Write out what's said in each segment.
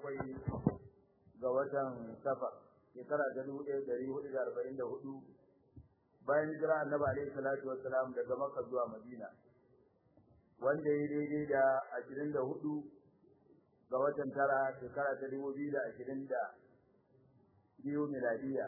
bakwai ga watan safar shekara ta dubu ɗaya ɗari hudu da arba'in da hudu bayan hijira annabi alaihi salatu wassalam daga makka zuwa madina wanda ya daidai da ashirin da hudu ga watan tara shekara ta dubu biyu da ashirin da biyu miladiya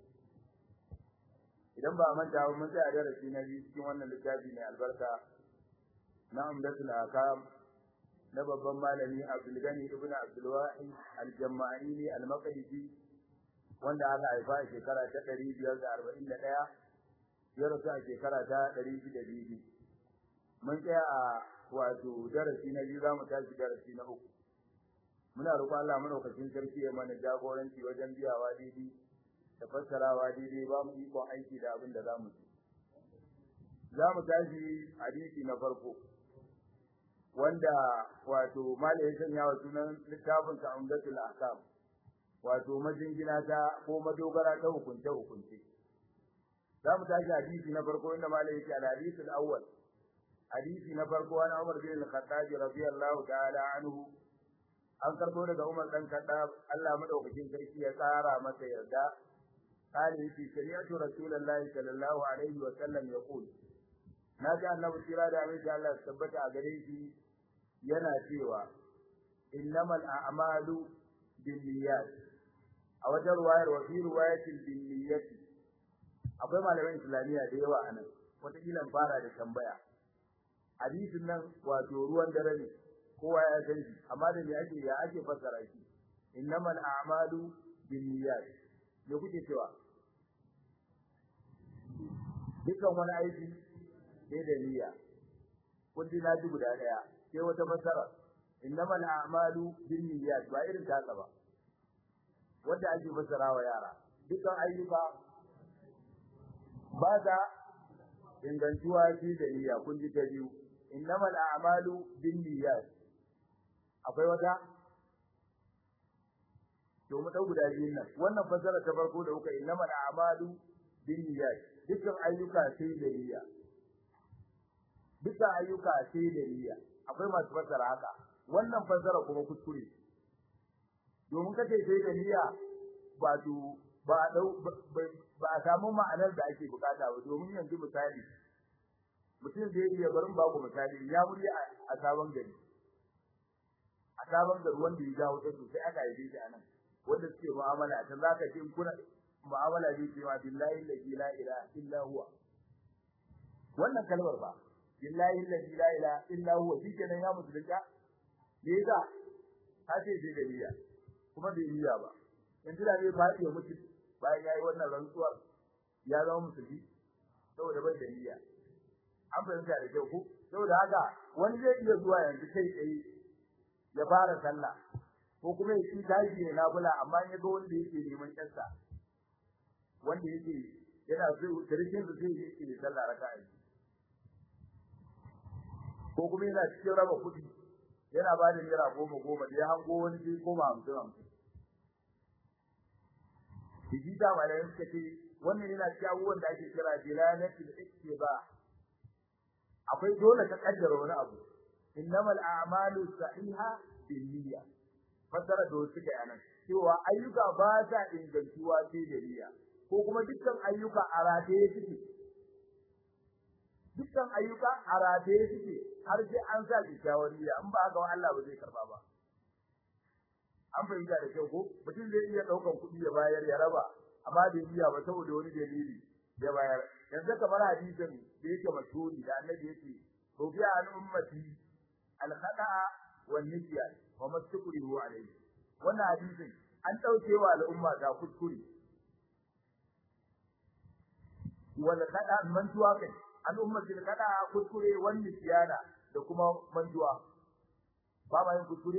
idan ba a manta ba mun tsaya darasi na biyu cikin wannan littafi mai albarka na umdatul akam na babban malami Abdul Gani ibn Abdul Wahid al-Jama'ili al-Maqdisi wanda aka haifa a shekara ta 541 ya rasu a shekara ta 602 mun tsaya a wato darasi na biyu zamu tashi darasi na uku muna roƙon Allah madaukakin sarki ya mana jagoranci wajen biyawa daidai da fassarawa daidai ba mu ikon aiki da abin da za mu ci za mu tashi hadisi na farko wanda wato malai ya sanya wa sunan littafin sa umdatul ahkam wato majingina ta ko madogara ta hukunce hukunce za mu tashi hadisi na farko inda malai yake al-hadith al-awwal hadisi na farko an Umar bin al-Khattab radiyallahu ta'ala anhu an karbo daga Umar dan Khattab Allah madaukakin sarki ya tsara masa yarda قال في سمعت رسول الله صلى الله عليه وسلم يقول نجا النبي صلى الله عليه وسلم ثبت a gare shi yana cewa innamal a'malu binniyat a wajen ruwayar wa fi riwayatil binniyat akwai malaman islamiya da yawa anan wata kila fara da tambaya hadisin nan wato ruwan dare ne kowa ya san shi amma da me ake ya ake fassara shi innamal a'malu binniyat me kuke cewa dukan wani aiki sai da niyya kun ji na ji guda daya sai wata fasara innamal a'malu binniyat ba irin ta ba wanda ake fasara wa yara dukan ayyuka ba da ingantuwa shi da niyya kun ji ta biyu innamal a'malu binniyat akwai wata to mu dau guda biyun nan wannan fasara ta farko da kuka innamal a'malu binniyat dukkan ayyuka sai da niyya dukkan ayyuka sai da niyya akwai masu fasara haka wannan fasara kuma kuskure domin kace sai da niyya ba to ba dau ba a samu ma'anar da ake bukata ba domin yanzu misali mutum zai iya barin ba ku misali ya muri a sabon gari a sabon gari wanda ya jawo ta sosai aka yi shi anan wanda suke mu'amala ta zaka ce kuna mu'amala bi cewa billahi la ilaha illa huwa wannan kalmar ba billahi la ilaha illa huwa shikenan ya musulunta me yasa ka ce sai da niyya kuma bai niyya ba yanzu da bai fadi ya mutu bayan yayi wannan rantsuwar ya zama musulmi saboda bai da niyya an fahimta da kyau ko saboda haka wani zai iya zuwa yanzu kai tsaye ya fara sallah ko kuma ya ci tashi ne na bula amma ya ga wanda yake neman kansa wanda yake yana so tarihin su sai yake da sallah raka'a ko kuma yana cikin raba kudi yana ba da naira goma goma da ya hango wani sai goma hamsin hamsin Biji da malayin suka ce wannan yana cikin abubuwan da ake kira dilalatul ittiba akwai dole ka kaddara wani abu innamal a'malu sahiha binniyya fasara da wasu kai anan cewa ayyuka ba ta ingantuwa sai da niyya ko kuma dukkan ayyuka a rataye suke dukkan ayyuka a rataye suke har sai an sa kyakkyawar niyya in ba haka wa Allah ba zai karba ba an fahimta da kyau ko mutum zai iya daukan kuɗi ya bayar ya raba amma bai niyya ba saboda wani dalili ya bayar yanzu kamar hadisin da yake mashhuri da annabi yake rubiya an ummati al-khata wan nisyan wa mastukrihu alayhi wannan hadisin an dauke wa al'umma da kuskure wala kada mantuwa kai al'umma bil kada kuskure wani siyana da kuma mantuwa ba ma yin kuskure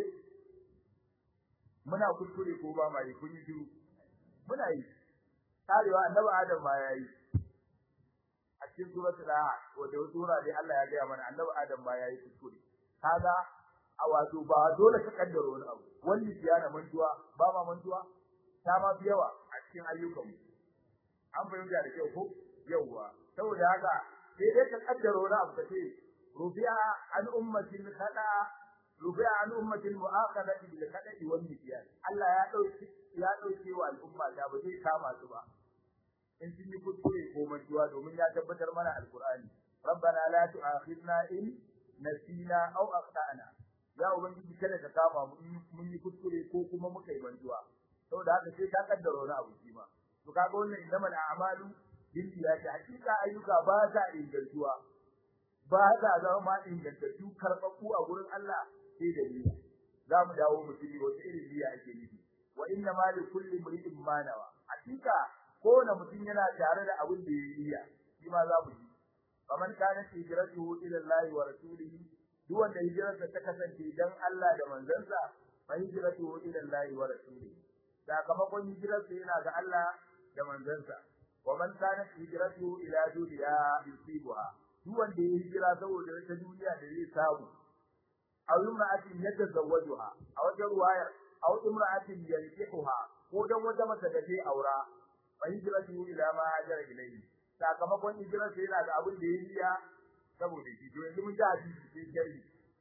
muna kuskure ko ba ma yi kun yi shiru muna yi tarewa annabi adam ma yayi a cikin suratul laha wanda sura dai Allah ya ga mana annabi adam ma yayi kuskure kaga a wato ba dole ka kaddara wani abu wani siyana mantuwa ba ma mantuwa ta ma fi yawa a cikin ayyukanmu an fahimta da kyau ko yawa saboda haka sai dai ka kaddara wani abu kace rufi'a an ummatin khada rubi'a an ummatil mu'aqadati bil qada'i wal nisyan Allah ya dauki ya dauke wa al'umma da ba zai kama su ba in sun yi kuskure ko mantuwa domin ya tabbatar mana alqur'ani rabbana la tu'akhidna in nasina aw akhtana ya ubangiji kada ka kama mu mun yi kuskure ko kuma muka yi mantuwa saboda haka sai ka kaddara wani abu shi ma to kaga wannan innamal a'malu bil niyyati hakika ayyuka ba ta ingantuwa ba ta zama ingantattu karɓaɓɓu a gurin Allah sai da niyya za mu dawo mu tuni wata irin niyya ake nufi wa inna ma li kulli mri'in ma nawa hakika kowane mutum yana tare da abin da ya niyya shi ma za mu yi faman kana hijratuhu ila Allah wa rasulihi duk wanda hijirarsa ta kasance dan Allah da manzansa fa hijratuhu ila Allah wa rasulihi sakamakon hijirarsa yana ga Allah da manzansa wa man kana hijratuhu ila dunya yusibuha duk wanda ya hijira saboda wata duniya da zai samu aw imra'atin yatazawwajuha aw wajen ruwayar aw imra'atin yankihuha ko dan wata mace da zai aura fa hijratuhu ila ma hajara ilayhi sakamakon hijirar sai yana ga abin da ya riya saboda shi to yanzu mun ji hadisi sai shari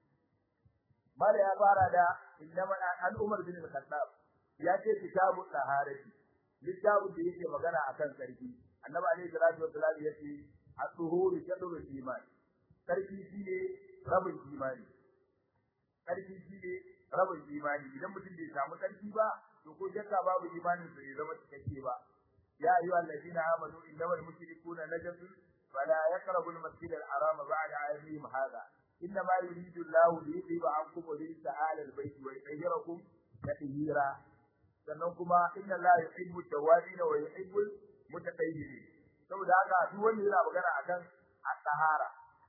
mala ya fara da innama an umar bin al-khattab ya ce kitabu taharati littafin da yake magana akan sarki annabi alaihi salatu wassalam ya ce at-tuhuru shadru iman sarki shine rabin imani sarki shine rabin imani idan mutum bai samu sarki ba to ko shakka babu imanin sa ya zama cikakke ba يا أيها الذين آمنوا إنما المشركون نجس فلا يقربوا المسجد الحرام بعد عامهم هذا إنما يريد الله ليذهب عنكم الرجس أهل البيت ويطهركم تطهيرا sannan kuma inna la yuhibbu tawabin wa yuhibbu mutatahhirin saboda haka duk wanda yana magana akan at-tahara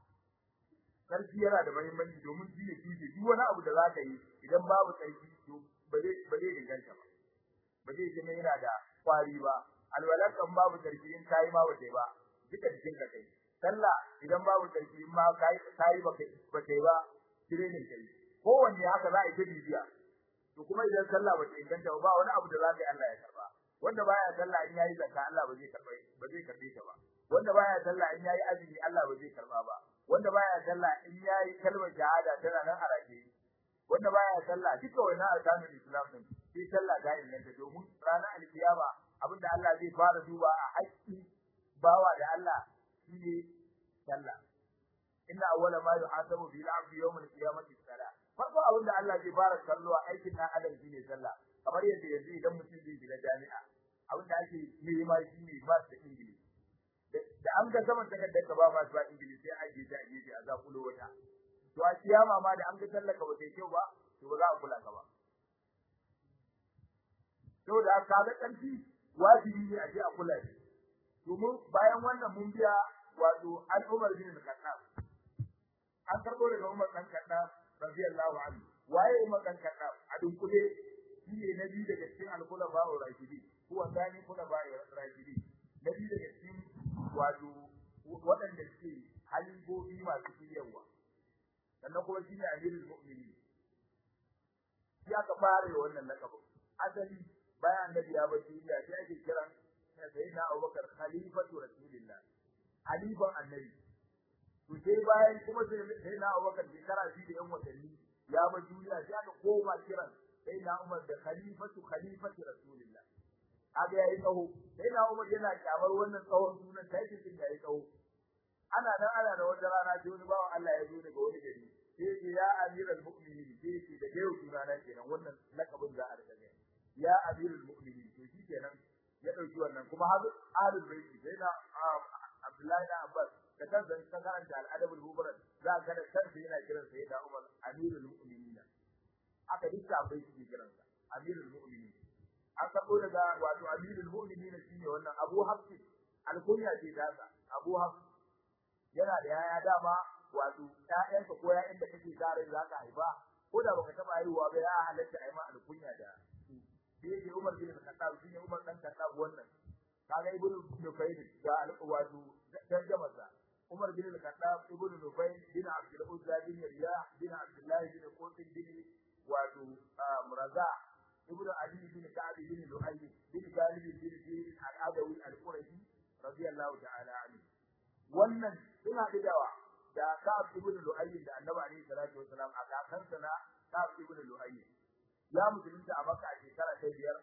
sarki yana da muhimmanci domin shi ne tushe duk wani abu da zaka yi idan babu sarki to ba zai ba zai inganta ba ba zai zama yana da kwari ba alwalar kan babu sarki in kai ma wace ba duka cikin ka kai sallah idan babu sarki in ma kai kai ba kai ba kai ba training kai kowanne haka za a yi bibiya to kuma idan sallah ba ta inganta ba wani abu da za ka yi Allah ya karba wanda baya sallah in yayi zakka Allah ba zai karba ba zai karbe ta ba wanda baya sallah in yayi azumi Allah ba zai karba ba wanda baya sallah in yayi kalmar shahada tana nan a rake wanda baya sallah duka wannan arkanul islam din sai sallah ga inganta domin ranar alkiyama abinda Allah zai fara duba a haƙƙi bawa da Allah shine sallah inna awwala ma yuhasabu bil 'abdi yawm al-qiyamati salah farko abinda Allah zai fara kallo a aikin dan adam shine sallah kamar yadda yanzu idan mutum zai shiga jami'a abinda ake nema shine ba da ingilishi da an ga saman takardar ka ba ma ba ingilishi sai aje ta aje ta za kulo wata to a kiyama ma da an ga tallaka ba sai kyau ba to ba za a kula ka ba saboda ka ga ƙarfi wajibi ne a je a kula shi domin bayan wannan mun biya wato al-Umar bin al-Khattab an karbo daga Umar dan Khattab radiyallahu anhu waye Umar dan Khattab a dunkule shine na biyu daga cikin al-khulafa ar-rashidin huwa thani khulafa ar-rashidin na biyu daga cikin wato waɗanda suke halibobi masu shiryawa sannan kuma shine amirul mu'minin ya ka fara wannan lakabin asali bayan annabi ya bar duniya sai ake kiran sayyidina Abubakar khalifatu rasulillah halifan annabi to sai bayan kuma sayyidina Abubakar shekara biyu da yan watanni ya bar duniya sai aka koma kiran sayyidina Umar da khalifatu khalifatu rasulillah aga yayi tsawo sayyidina Umar yana kyamar wannan tsawon sunan taitin din yayi tsawo ana nan ana da wata rana sai wani bawan Allah ya zo daga wani gari sai ya amiral mu'minin sai da yau sunana kenan wannan lakabin za a rika ya amirul mu'minin to shi kenan ya dauki wannan kuma har ahlul bait sai na Abdullahi da Abbas da kansa kan karanta al-adabul mubarack za ka da kansa yana kiran sa da Umar amirul mu'minin aka dukka bai shi kiran sa amirul mu'minin an sabo daga wato amirul mu'minin shine wannan Abu Hafs al-kunya ce da sa Abu Hafs yana da yaya dama wato ƴaƴanka ko ƴaƴan da kake tare za ka haifa ko da baka taba haihuwa ba ya halatta ai ma al-kunya da da yake Umar bin Khattab shine Umar dan Khattab wannan kaga ibnu Nufayl da al-Qawadu tarjama sa Umar bin Khattab ibnu Nufayl bin Abdul Uzza bin Riyah bin Abdullah bin Qasim bin wato Muraza ibnu Ali bin Ka'ab bin Lu'ay bin Galib bin Zayd al-Adawi al-Qurashi radiyallahu ta'ala anhu wannan suna dawa da Ka'ab ibn Lu'ay da Annabi alaihi salatu wasalam a kakansa na Ka'ab ibn Lu'ayy ya musulunta a Makka a shekara ta biyar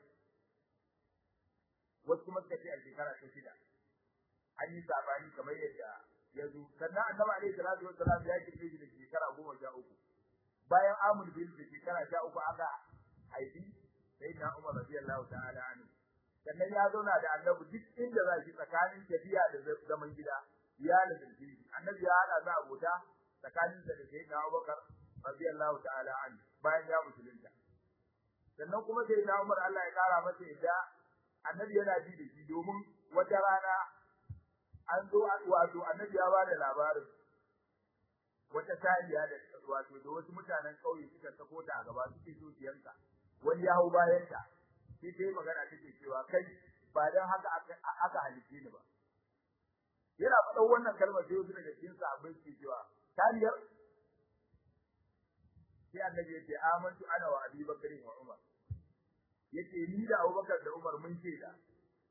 wasu kuma suka ce a shekara ta shida an yi sabani kamar yadda ya zo sannan annabi alaihi salatu wassalam ya kirkire shi da shekara goma sha uku bayan amul bil da shekara sha uku aka haifi sayyidina Umar radiyallahu ta'ala anhu sannan ya zauna da annabi duk inda za shi tsakanin tafiya da zaman gida ya lazimci annabi ya hada za abota tsakanin da sayyidina Abubakar radiyallahu ta'ala anhu bayan ya musulunta sannan kuma sayyidina Umar Allah ya kara masa yadda annabi yana ji da shi domin wata rana an zo wato annabi ya bada labarin wata saniya da wato da wasu mutanen kauye suka sako ta a gaba suke so su yanka wani ya hau bayan ta sai dai magana take cewa kai ba dan haka aka halice ni ba yana faɗan wannan kalmar sai wasu daga cikin sahabbai ke cewa saniyar sai annabi ya ce amantu ana wa abi bakari wa umar yace ni da abubakar da umar mun ce da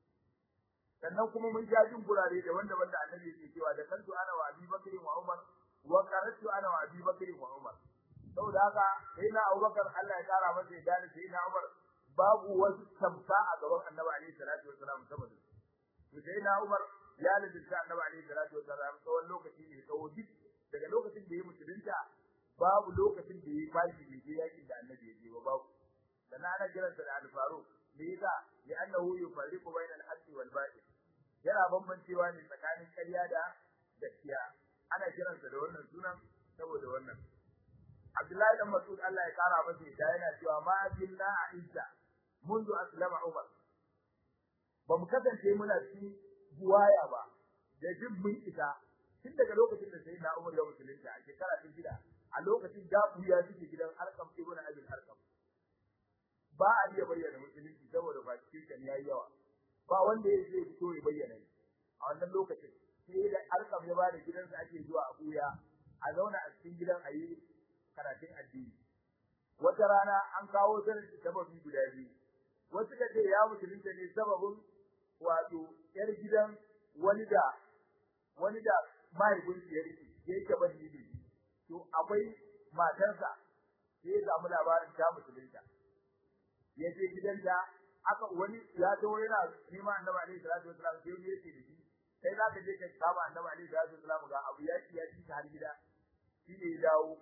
sannan kuma mun ja jin gurare da wanda wanda annabi yake cewa da kantu ana wa abi bakari wa umar wa qaratu ana wa abi bakari wa umar saboda haka sai na abubakar Allah ya kara masa ya gane sai na umar babu wasu tamka a gaban annabi alaihi salatu wasalam saboda to sai na umar ya ladinta annabi alaihi salatu wasalam tsawon lokaci ne tsawo duk daga lokacin da ya musulunta babu lokacin da ya fashi bai je yakin da annabi ya je ba babu dan ana kiransa da al-faruq me yasa li annahu yufarriqu bayna al-haqqi wal batil yana bambancewa ne tsakanin ƙarya da gaskiya ana kiransa da wannan sunan saboda wannan Abdullahi dan Mas'ud Allah ya kara masa ita yana cewa ma billah izza منذ أسلم عمر bamu kasance muna ci buwaya ba da jin mun isa tun daga lokacin da sai na Umar ya musulunta a shekara ta shida a lokacin da ya suke gidan Arqam ibn Abi Arqam ba a iya bayyana musulunci saboda ba cikin kan yayi yawa ba wanda ya zai fito ya bayyana a wannan lokacin sai da Arqam ya bada gidansa ake zuwa a buya a zauna a cikin gidan ayi karatun addini wata rana an kawo sababi guda biyu wasu da ce ya musulunta ne sababin wato yar gidan wani da wani da mahaifin ya rike ya yi gaban ne to akwai matarsa sai ya samu labarin ta musulunta ya je gidanta aka wani ya zo yana neman annabi alaihi salatu wasallam sai ya ce da shi kai za ka je ka kama annabi alaihi salatu wasallam ga abu ya ci ya ci har gida shi ne ya dawo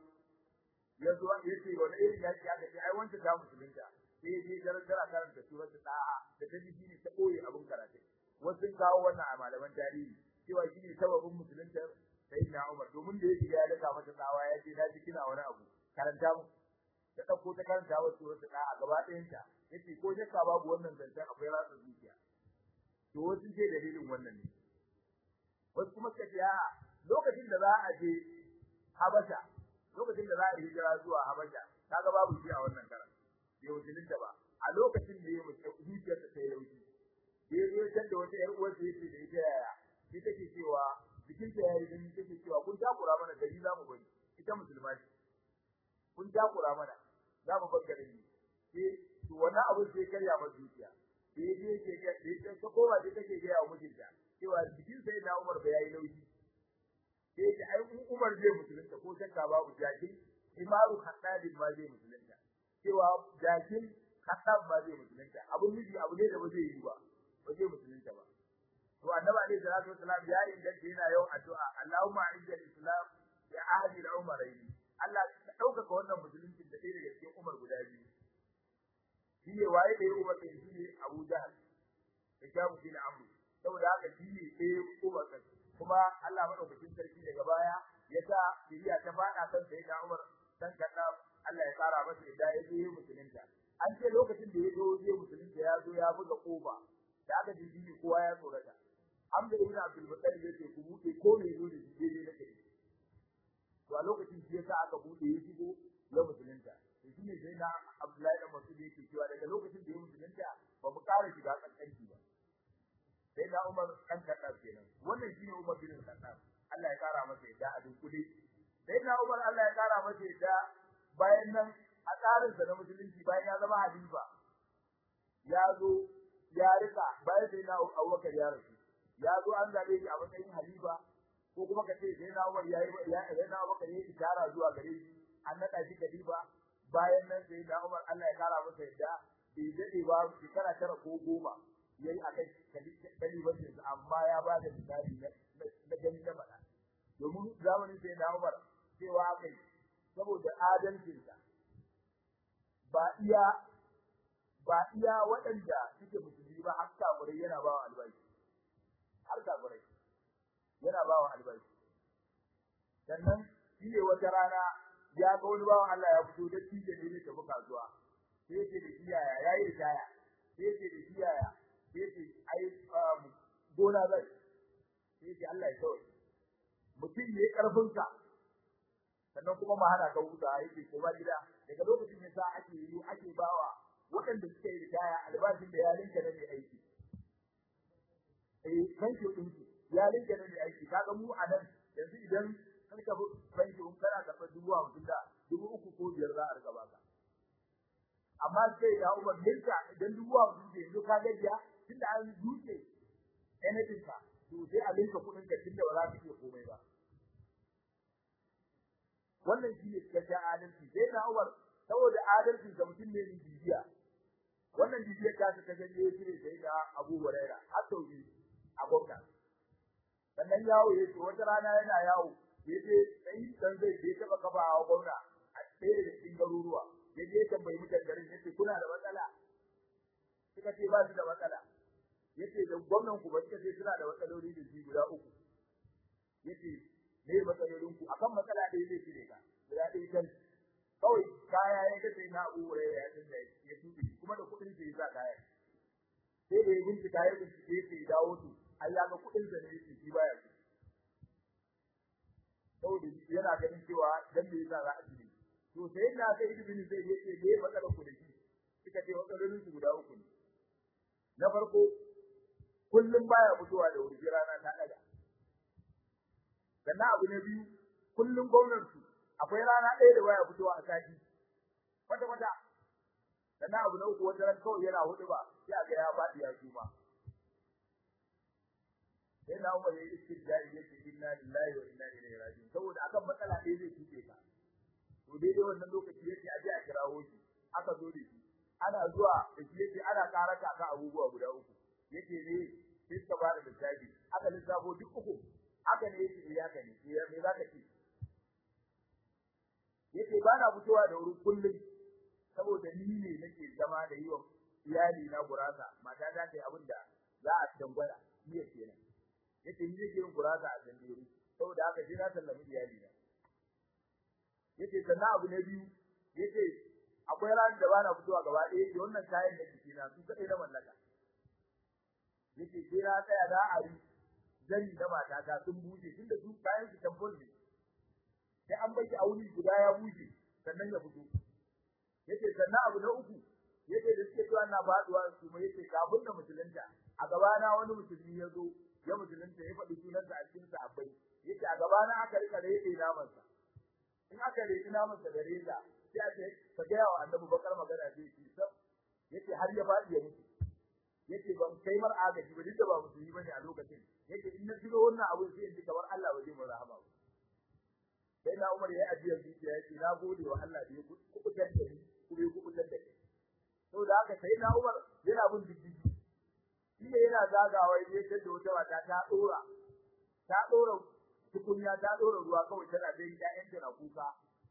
ya zo ya ce wani irin yaki aka ce ai wanda ta musulunta sai ya je gargara karanta surat da'a da ta ji ne ta koyi abun karatu wasu kawo wannan a malaman tarihi cewa shi ne sababin musulunta sayyidina Umar domin da yake ya daka mata tsawa ya ce na ji kina wani abu karanta mu ta dauko ta karanta wa surat da'a gaba ɗayan ta yace ko shakka babu wannan zancen akwai ratsa zuciya to wasu ce dalilin wannan ne wasu kuma suka ce a lokacin da za a je Habasha lokacin da za a hijira zuwa Habasha kaga babu shi a wannan karan bai musulunta ba a lokacin da ya mutu zuciyarsa ta yi laushi ya zo can da wata ƴar uwarsa yace da ita yaya sai take cewa bikin ta yayi dan take cewa kun takura mana gari za mu bari ita musulma ce kun takura mana za mu bar garin ne sai to wannan abu sai karya masa zuciya sai ya je ke ga sai ta koma sai take ga yawa mijinta cewa bikin sai na Umar ba yayi laushi sai ta ai Umar zai musulunta ko shakka babu jakin imaru haddadin ma zai musulunta cewa jakin haddad ma zai musulunta abun miji abu ne da ba zai yi ba ba zai musulunta ba to annabi alaihi salatu wasalam ya yi da yana yau addu'a Allahumma a'izz al-islam ya ahli al-umarayn Allah ka dauka wannan musulunci da ɗaya daga cikin Umar guda biyu shi ne waye da Umar ɗin shi ne Abu Jahl da Jamu bin Amr saboda haka shi ne ɗaya Umar ɗin kuma Allah madaukakin sarki daga baya ya sa shiriya ta fada kan sai da Umar dan kanna Allah ya kara masa da ya je musulunta an ce lokacin da ya zo je musulunta ya zo ya buga kofa da aka ji shi kowa ya tsorata Hamza ibn Abdul Muttalib yace ku bude ko ne zo da shi daidai na kai to a lokacin shi yasa aka bude ya shigo ya musulunta to shine sai na Abdullahi dan Mas'ud yake cewa daga lokacin da ya musulunta ba mu ƙara shiga kankanci ba sai na Umar kan kaddar kenan wannan shine Umar bin Khattab Allah ya kara masa yadda a dunkule sai na Umar Allah ya kara masa yadda bayan nan a tsarin sa na musulunci bayan ya zama halifa ya zo ya rika bayan sai na Abubakar ya rasu ya zo an zabe shi a matsayin halifa ko kuma ka ce sai na Umar yayi ya sai na Abubakar yayi ishara zuwa gare shi an nada shi khalifa bayan nan sai da Umar Allah ya kara masa yadda bai dade ba shekara tara ko goma yayi akan kalibancin amma ya ba da misali na gani na faɗa domin zamanin sai da Umar cewa kai saboda adalcinsa ba iya ba iya waɗanda suke musulmi ba har kafirai yana ba wa albashi har kafirai yana ba wa albashi sannan shi ne wata rana ya ga wani bawan Allah ya fito da tije ne ne tafi kasuwa sai yake da iyaya yayi ritaya sai yake da iyaya sai yake ai gona zai sai yake Allah ya kawai mutum ne karfin ka sannan kuma ma hana ka huta yake ko ba gida daga lokacin yasa ake yi ake bawa waɗanda suka yi ritaya albashin da ya linka na mai aiki eh banki ɗinki ya linka na mai aiki kaga mu a nan yanzu idan kan ka banki un kana karɓar dubu hamsin da dubu uku ko biyar za a riga baka amma sai ya umar linka idan dubu hamsin ke yanzu ka gajiya tunda an duke anything ka to sai a linka kuɗin ka tunda ba za ka iya komai ba wannan shi ne cikakken adalci sai na umar saboda adalci ga mutum ne bibiya wannan bibiyar ta ta ganye shi ne sai da Abu Huraira har sau biyu a gwamna sannan yawo ya ce wata rana yana yawo ya ce sai dan zai je taba kafa a gwamna a ɗaya da cikin garuruwa ya je tambayi mutan garin ya ce kuna da matsala suka ce ba su da matsala ya ce da gwamnan ku ba suka ce suna da matsaloli da shi guda uku ya ce me matsalolin ku akan matsala ɗaya zai cire ka guda ɗaya kan kawai kaya ya ga sai na Abu Hurairah ya tunda ya tuɗe kuma da kuɗin sai za kaya sai da ya bincika ya bincike sai dawo su ai ya ga kuɗin da ne yake shi baya su saboda yana ganin cewa dan me yasa za a cire to sai na sai ibn zai yace me matsalar ku da shi suka ce matsalolin su guda uku ne na farko kullum baya fitowa da wuri rana ta daga sannan abu na biyu kullum gwamnati akwai rana ɗaya da baya fitowa a sati kwata kwata sannan abu na uku wata ran kawai yana hudu ba sai a ga ya faɗi ya suma sai na umar ya yi istijari yake inna lillahi wa inna ilaihi raji'un saboda akan matsala ɗaya zai tuke ka to daidai wannan lokaci yake a je a kirawo shi aka zo da shi ana zuwa da shi yake ana ƙara ka abubuwa guda uku yake ne sai ka bada lissafi aka lissafo duk uku haka ne yake ya ka ne me za ka ce yace ba na fitowa da wuri kullum saboda ni ne nake zama da yiwa iyali na gurasa mata ta kai abin da za a dangwala ni kenan yace ni nake yin gurasa a dandere saboda haka sai na sallami iyali na yace sannan abu na biyu yace akwai ran da bana fitowa gaba ɗaya yace wannan kayan da kike na su kadai na mallaka yace sai na tsaya da ari zani da matata sun buje tunda su kayan su tambol ne sai an baki a wuri guda ya buje sannan ya fito yace sannan abu na uku yace da suke cewa na faduwa su mai yace kafin da musulunta a gaba na wani musulmi ya zo ya musulunta ya faɗi sunansa a cikin sahabbai yace a gaba na aka rika rede naman sa in aka rede naman sa da reza sai a ce ka ga wa annabi bakar magana sai shi sab yace har ya faɗi ya mutu yace ban kai mar agaji ba duk da ba musulmi bane a lokacin yace in na tuno wannan abu sai in ji kamar Allah ba zai mu rahama ba sai na Umar ya ajiya zuciya yace na gode wa Allah da ya kubutar da ni kuma ya kubutar da ni saboda haka sai na Umar yana bin diddigi shi ne yana zagawa ya ce da wata mata ta dora ta dora tukunya ta dora ruwa kawai tana dai ƴaƴan ta na kuka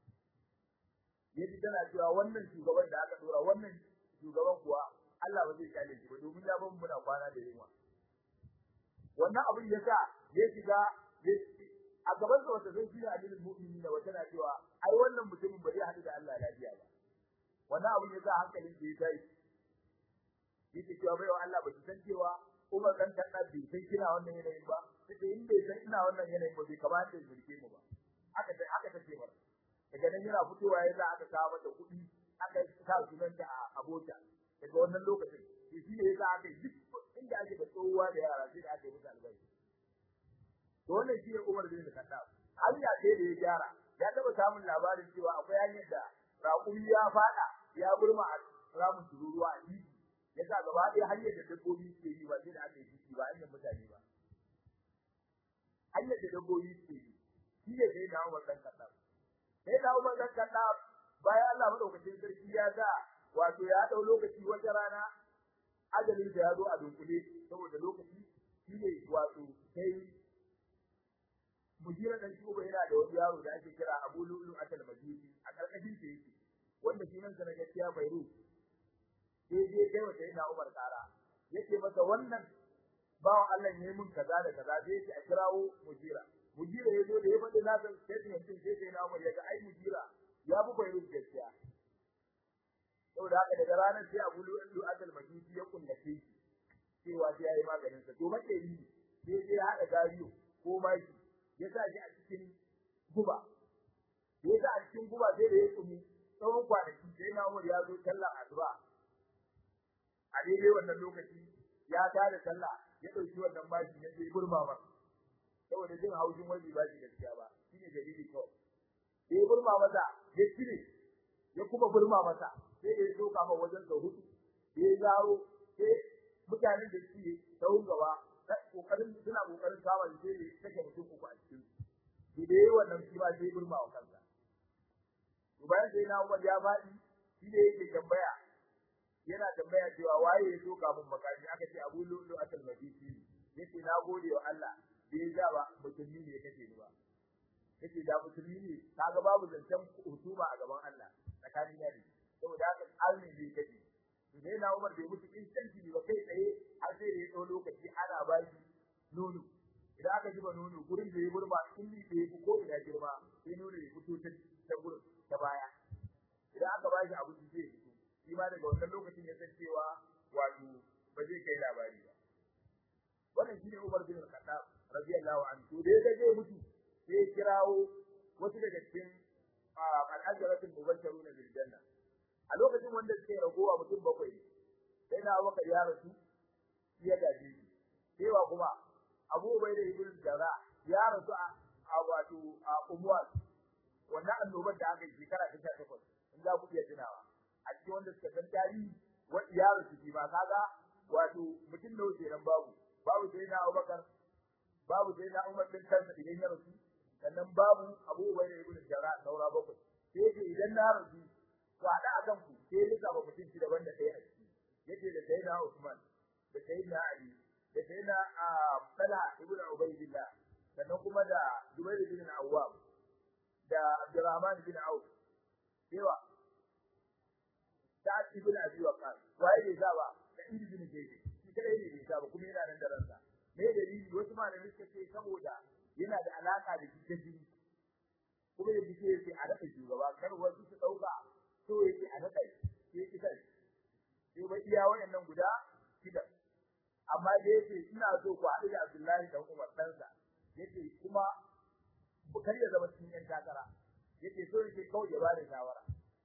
yaji tana cewa wannan shugaban da aka dora wannan shugaban kuwa Allah ba zai kale shi ba domin ya ban muna kwana da yunwa wannan abin ya sa ya shiga a gaban sa wata zai shi addinin mu'mini da wata na cewa ai wannan mutumin ba zai haɗu da Allah lafiya ba wannan abin ya sa hankalin da ya tashi yake cewa bai wa Allah ba ki san cewa Umar dan kadda bai san kina wannan yanayin ba sai in bai san ina wannan yanayin ba bai kamata ya zurke mu ba aka ta aka ta ce mar daga nan yana fitowa ya za aka kawo mata kuɗi aka sa sunanta a abota daga wannan lokacin shi ne yasa aka yi duk inda ake da tsohuwa da yara sai da aka yi musu albashi to wannan shi ne Umar bin Khattab hanya ce da ya gyara ya taba samun labarin cewa akwai hanyar da raƙumi ya fada ya burma a ramin tururuwa a titi yasa gaba ɗaya hanyar da dabbobi ke yi ba sai da aka yi titi ba hanyar mutane ba hanyar da dabbobi ke yi shi ne sai da Umar dan Khattab sai da Umar dan Khattab bayan Allah madaukakin sarki ya sa wato ya dau lokaci wata rana ajalin da ya zo a dunkule saboda lokaci shi ne wato sai mujira dan shuba yana da wani yaro da ake kira Abu Lulu Atal Majusi a karkashin sa yake wanda shi nan sana gaskiya Bairu sai je kai wa sai na Umar kara yake masa wannan bawan Allah ne mun kaza da kaza sai yake a kirawo mujira mujira yazo da ya faɗi na san statement din sai sai na Umar ya ga ai mujira ya bu Bairu gaskiya saboda haka daga ranar sai Abu Lulu Atal Majusi ya kullace shi cewa sai yayi maganin sa to makeri sai sai hada gariyo ko maki ya sa shi a cikin guba ya sa a cikin guba sai da ya tsumi tsawon kwanaki sai na Umar ya zo sallar addu'a a daidai wannan lokaci ya tada sallah ya dauki wannan bashi ya je burma ba saboda jin haujin wani ba shi gaskiya ba shine dalili kawai sai burma masa ya cire ya kuma burma masa sai da ya soka ma wajen da hudu ya zaro sai mutanen da suke tsawon gaba kokarin suna kokarin kama shi sai take mutum uku a cikin su da yayi wannan shi ba sai burma wa kansa to bayan sai na Umar ya faɗi shi ne yake tambaya yana tambaya cewa waye ya so kafin makashi aka ce Abu Lulu Atal Madisi yace na gode wa Allah bai ja ba musulmi ne kace ni ba yace da musulmi ne kaga babu zancen husuma a gaban Allah tsakanin yari saboda haka almi ne kace sai na Umar bai mutu instanti ba kai tsaye har sai da ya dau lokaci ana ba shi nono idan aka zuba nono gurin da ya burba in ni da ya ko ina girma sai nono ya fito ta ta gurin ta baya idan aka ba shi abu sai ya fito shi ma daga wannan lokacin ya san cewa wato ba zai kai labari ba wannan shine Umar bin Khattab radiyallahu anhu da ya zai mutu sai ya kirawo wasu daga cikin al-ajratul mubashshiruna bil janna a lokacin wanda suke ragowa mutum bakwai sai na Abubakar ya rasu ya gaji cewa kuma Abu Ubaida ibn Jarrah ya rasu a wato a Umwas wannan annobar da aka yi shekara ta 18 in za ku iya tunawa a cikin wanda suka san tarihi wanda ya rasu shi ba kaga wato mutum da wuce nan babu babu sai na Abubakar babu sai na Umar bin kansa idan ya rasu sannan babu Abu Ubaida ibn Jarrah saura bakwai sai idan na rasu to hada a kanku sai rika ba mutum shi daban da ɗaya a ciki yace da sayyidina Usman da sayyidina Ali da sayyidina Talha ibn Ubaydillah sannan kuma da Zubair ibn Awwam da Abdurrahman ibn Auf cewa Sa'ad ibn Abi Waqqas waye ne zaba da ibn Zayd shi kadai ne bai zaba kuma yana nan da ransa me dalili wasu malamai suka ce saboda yana da alaka da kitabi kuma da kike yake a dafa shugaba kar wasu su dauka so yake a nada shi yake kai sai ba iya wayannan guda shida amma da yake ina so ku haɗu da Abdullahi dan Umar ɗansa yake kuma kar ya zama cikin yan takara yake so yake kawai ya bada shawara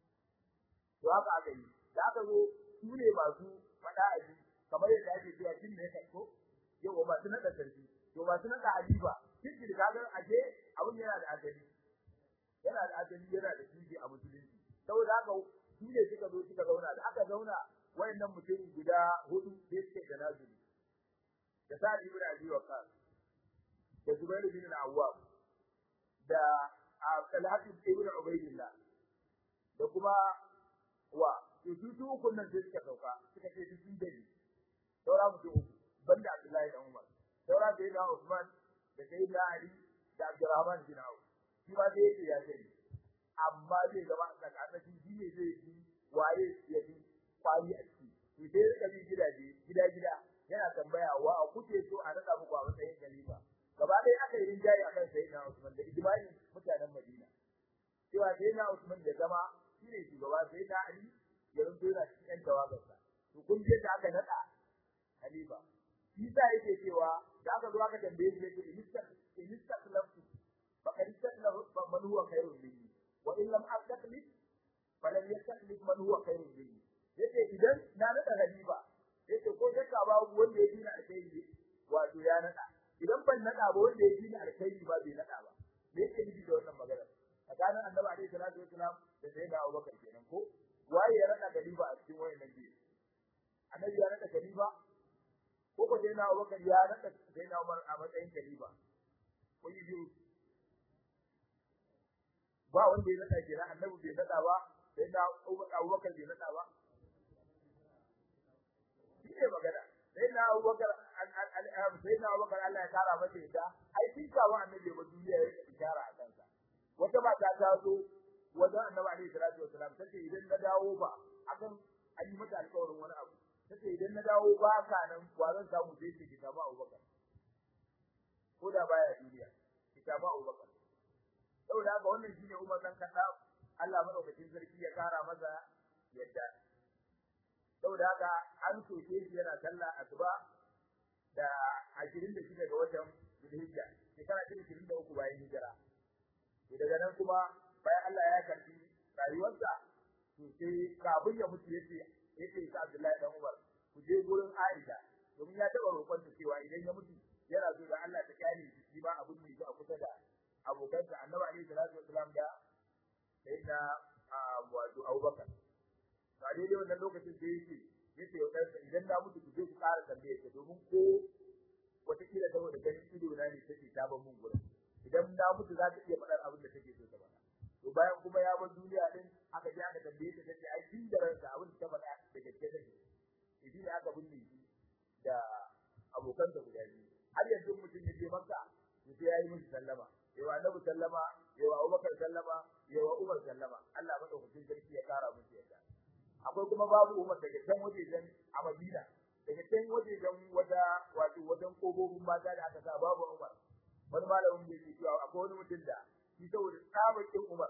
to haka aka yi da aka zo su ne masu faɗa a ji kamar yadda ake cewa kin ne kai ko yau ba su nada sarki to ba su nada halifa kin da kaga aje abun yana da asali yana da asali yana da tushe a musulunci saboda haka su ne suka zo suka zauna da aka zauna wayannan mutum guda hudu sai suke da nazuri da Sa'id ibn Abi Waqqas da Zubair ibn Awwam da Talhat ibn Ubaydillah da kuma wa to su su uku nan sai suka sauka suka ce su sun dani saura mutum uku banda Abdullahi dan Umar saura sai da Usman da Sayyidina Ali da Abdurrahman bin Auf shi ma sai yake ya sani amma zai zama a tsakanin shi ne zai yi waye ya fi kwari a ciki to sai rika bi gidaje gida gida yana tambaya wa kuke so a nada muku a matsayin khalifa gaba ɗaya aka yi rinjaye akan sayyidina Usman da ijma'i mutanen Madina cewa sayyidina Usman ya zama shi ne shugaba sayyidina Ali ya runto yana cikin ƴan tawagarsa to kun je da aka nada khalifa shi sa yake cewa da aka zo aka tambaye shi yake inistak inistak laftu faqad istakla man huwa khairun minni wa in lam astaqlid falan yastaklif man huwa khairun minni yace idan na nada khalifa yace ko shakka ba wanda ya dina alkhairi wato ya nada idan ban nada ba wanda ya dina alkhairi ba bai nada ba me yake nufi da wannan magana tsakanin annabi alaihi salatu wasalam da sayyidina Abubakar kenan ko waye ya nada khalifa a cikin wayannan biyu annabi ya nada khalifa ko ko sayyidina Abubakar ya nada sayyidina Umar a matsayin khalifa ko yi biyu ba wanda ya nada kenan annabi bai nada ba sai na Abubakar bai nada ba shi ne magana sai na Abubakar sai na Abubakar Allah ya kara masa ita ai kin kawo annabi ba duniya ya ishara a kansa wata mata ta zo wajen annabi alaihi salatu wasalam tace idan na dawo ba akan an yi mata alƙawarin wani abu tace idan na dawo ba ka nan wa zan samu sai ce kitabu Abubakar ko da baya duniya kitabu Abubakar saboda haka wannan shine Umar dan Khattab Allah madaukakin sarki ya kara masa yadda saboda haka an soke shi yana sallah asuba da 26 ga watan Zulhijja shekara ta 23 bayan hijira to daga nan kuma bayan Allah ya karbi rayuwarsa to sai kafin ya mutu yace yace sa Abdullahi dan Umar ku je gurin Aisha domin ya taba roƙon ta cewa idan ya mutu yana so da Allah ta kyale shi shi ba abun ne a kusa da abokansa Annabi alaihi salatu wasalam da sayyidina wato Abubakar to a daidai wannan lokacin da yake yace wa ɗansa idan na mutu ku je ku ƙara tambaye ta domin ko wataƙila saboda ganin ido na ne take ta ban mun gurin idan na mutu za ta iya faɗar abin da take so ta faɗa to bayan kuma ya bar duniya din aka je aka tambaye ta tace ai tun da ransa abin da ta faɗa da gaske take shi ne aka binne shi da abokan da guda biyu har yanzu mutum ya je makka to sai yayi musu sallama yawa annabi sallama yawa abubakar sallama yawa umar sallama Allah madaukakin sarki ya kara musu yadda akwai kuma babu umar daga can wajejen a madina daga can wajejen wata wato wajen kogogin mata da aka sa babu umar wani malamin da yake cewa akwai wani mutum da shi saboda tsabakin umar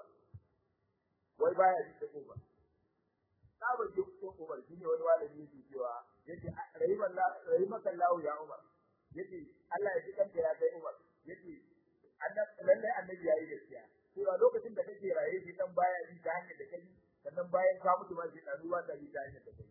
wai baya ji ta umar tsabakin umar shi ne wani malami yake cewa yake rahimakan lahu ya umar yake Allah ya ji kanka ya kai umar yake lallai annabi ya yi gaskiya cewa lokacin da kake raye shi dan baya ji ta hanyar da kai sannan bayan ka mutu ma shi dan ruwa da ji ta hanyar da kai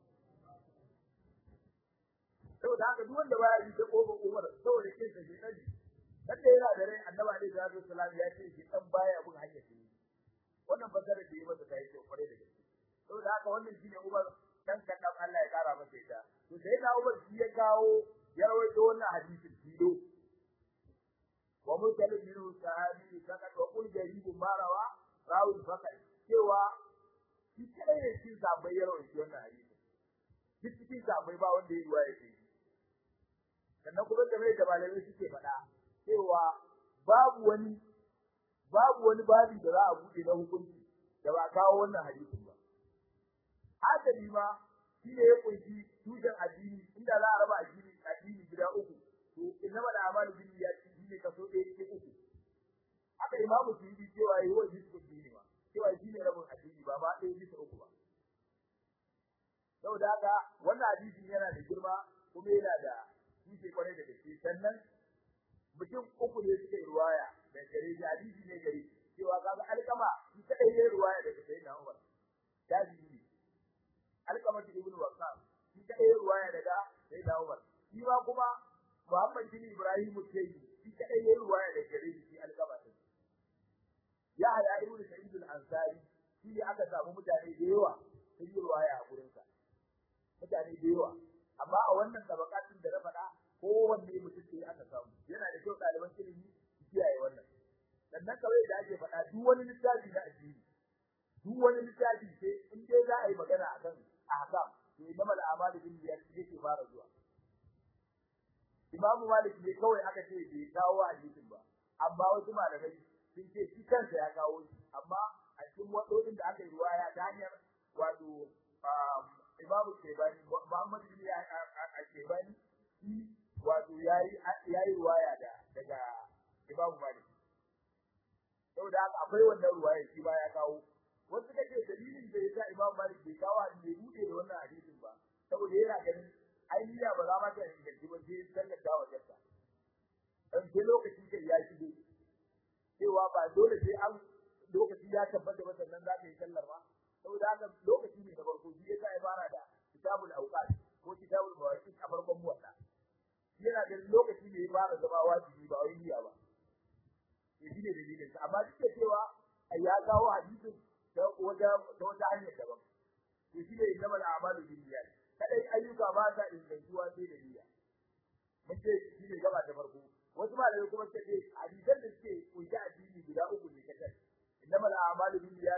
saboda haka duk wanda baya ji ta kofar umar saboda kin sa shi dan kada yana da rai annabi alaihi salatu wasallam ya ce shi dan baya bin hanyar shi wannan fasara da yi masa ta yi kyau kwarai da gaske saboda haka wannan shine umar dan kadan Allah ya kara masa ita to sai na umar shi ya kawo ya rawaito wannan hadisin tilo wa mutalim minhu sahabi sakat wa qul jaribu marawa rawul fakat cewa shi kai ne shi sabai ya rawaito wannan hadisin duk cikin sabai ba wanda ya ruwaya shi sannan kuma game da malamai suke faɗa cewa babu wani babu wani babi da za a buɗe na hukunci da ba kawo wannan hadisin ba hadari ma shi ne ya kunshi tushen addini inda za a raba addini addini gida uku to innama da amalu bin niyyati shi ne kaso ɗaya cikin uku haka imamu suyuti cewa yi wa jisu dini ma cewa shi ne rabin addini ba ma ɗaya bisa uku ba saboda haka wannan hadisin yana da girma kuma yana da tushe kwarai da gaske sannan mutum uku ne suka yi ruwaya da gare shi hadisi ne gare cewa kaga alkama shi kadai ne ruwaya daga sayyidina Umar tabi'i alkama ibn Waqqas shi kadai ne ruwaya daga sayyidina Umar shi ma kuma Muhammad bin Ibrahim Tayi shi kadai ne ruwaya daga gare shi alkama din ya haya ibn Sa'id al-Ansari shi ne aka samu mutane da yawa sun yi ruwaya a gurin sa mutane da yawa amma a wannan tabakatin da na faɗa kowanne mutum sai aka samu yana da kyau ɗaliban ilimi su kiyaye wannan sannan kawai da ake faɗa duk wani littafi na addini duk wani littafi sai in dai za a yi magana akan ahkam to inna mal a'malu bin niyyat yake fara zuwa Imam Malik ne kawai aka ce bai kawo hadisin ba amma wasu malamai sun ce shi kansa ya kawo shi amma a cikin wadodin da aka yi ruwaya ta hanyar wato Imam Shebani Muhammad bin Shebani shi wato yayi yayi ruwaya da daga Imam Malik saboda haka akwai wannan ruwaya shi ba ya kawo wasu kace dalilin da yasa Imam Malik bai kawo bai bude da wannan hadisin ba saboda yana ganin ainiya ba za ma ta inganci ba sai sallar da wajensa dan sai lokaci kai ya shigo cewa ba dole sai an lokaci ya tabbata ba sannan za ka yi sallar ma saboda haka lokaci ne na farko shi yasa ya fara da kitabul awqat ko kitabul mawaqit a farkon muwatta yana da lokaci ne ya fara zama wajibi ba wai niyya ba to shi ne dalilin sa amma duk da cewa ya kawo hadisin da wata da wata hanyar daban to shi ne innamal a'malu binniyat kadai ayyuka ba sa ingantuwa sai da niyya mun ce shi ne gaba da farko wasu malamai kuma suka ce hadisan da suke kunshi addini guda uku ne kadai innamal a'malu binniyat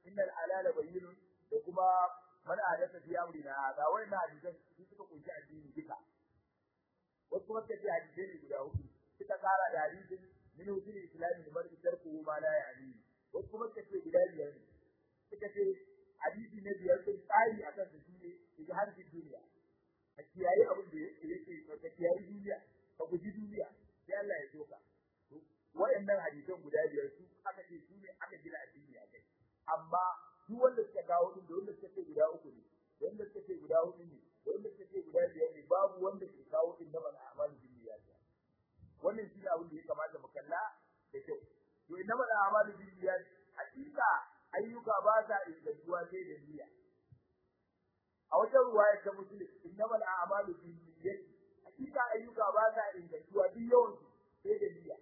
innal halala bayyinun da kuma man adatha fi amrina hada wannan hadisan su suka kunshi addini duka wasu kuma suka ce hadisai ne guda hudu suka kara da hadisin min usul islami da mar'i tarku ma la ya'ni wasu kuma suka ce guda biyar ne suka ce hadisi na biyar sun tsari akan su shine ijhar fi duniya a kiyaye abin da yake ka kiyaye duniya ka guji duniya sai Allah ya soka waɗannan hadisan guda biyar su aka ce su ne aka gina addini a kai amma duk wanda suka kawo din da wanda suka ce guda uku ne da wanda suka ce guda hudu ne da wanda suka ce guda biyar ne babu wanda ke kawo din da mana amalu bin niyyat wannan shi ne abin da ya kamata mu kalla da kyau to inna mana amalu bin niyyat hakika ayyuka ba sa ingantuwa sai da niyya a wata ruwaya ta muslim inna mana amalu bin niyyat hakika ayyuka ba sa ingantuwa duk yawan sai da niyya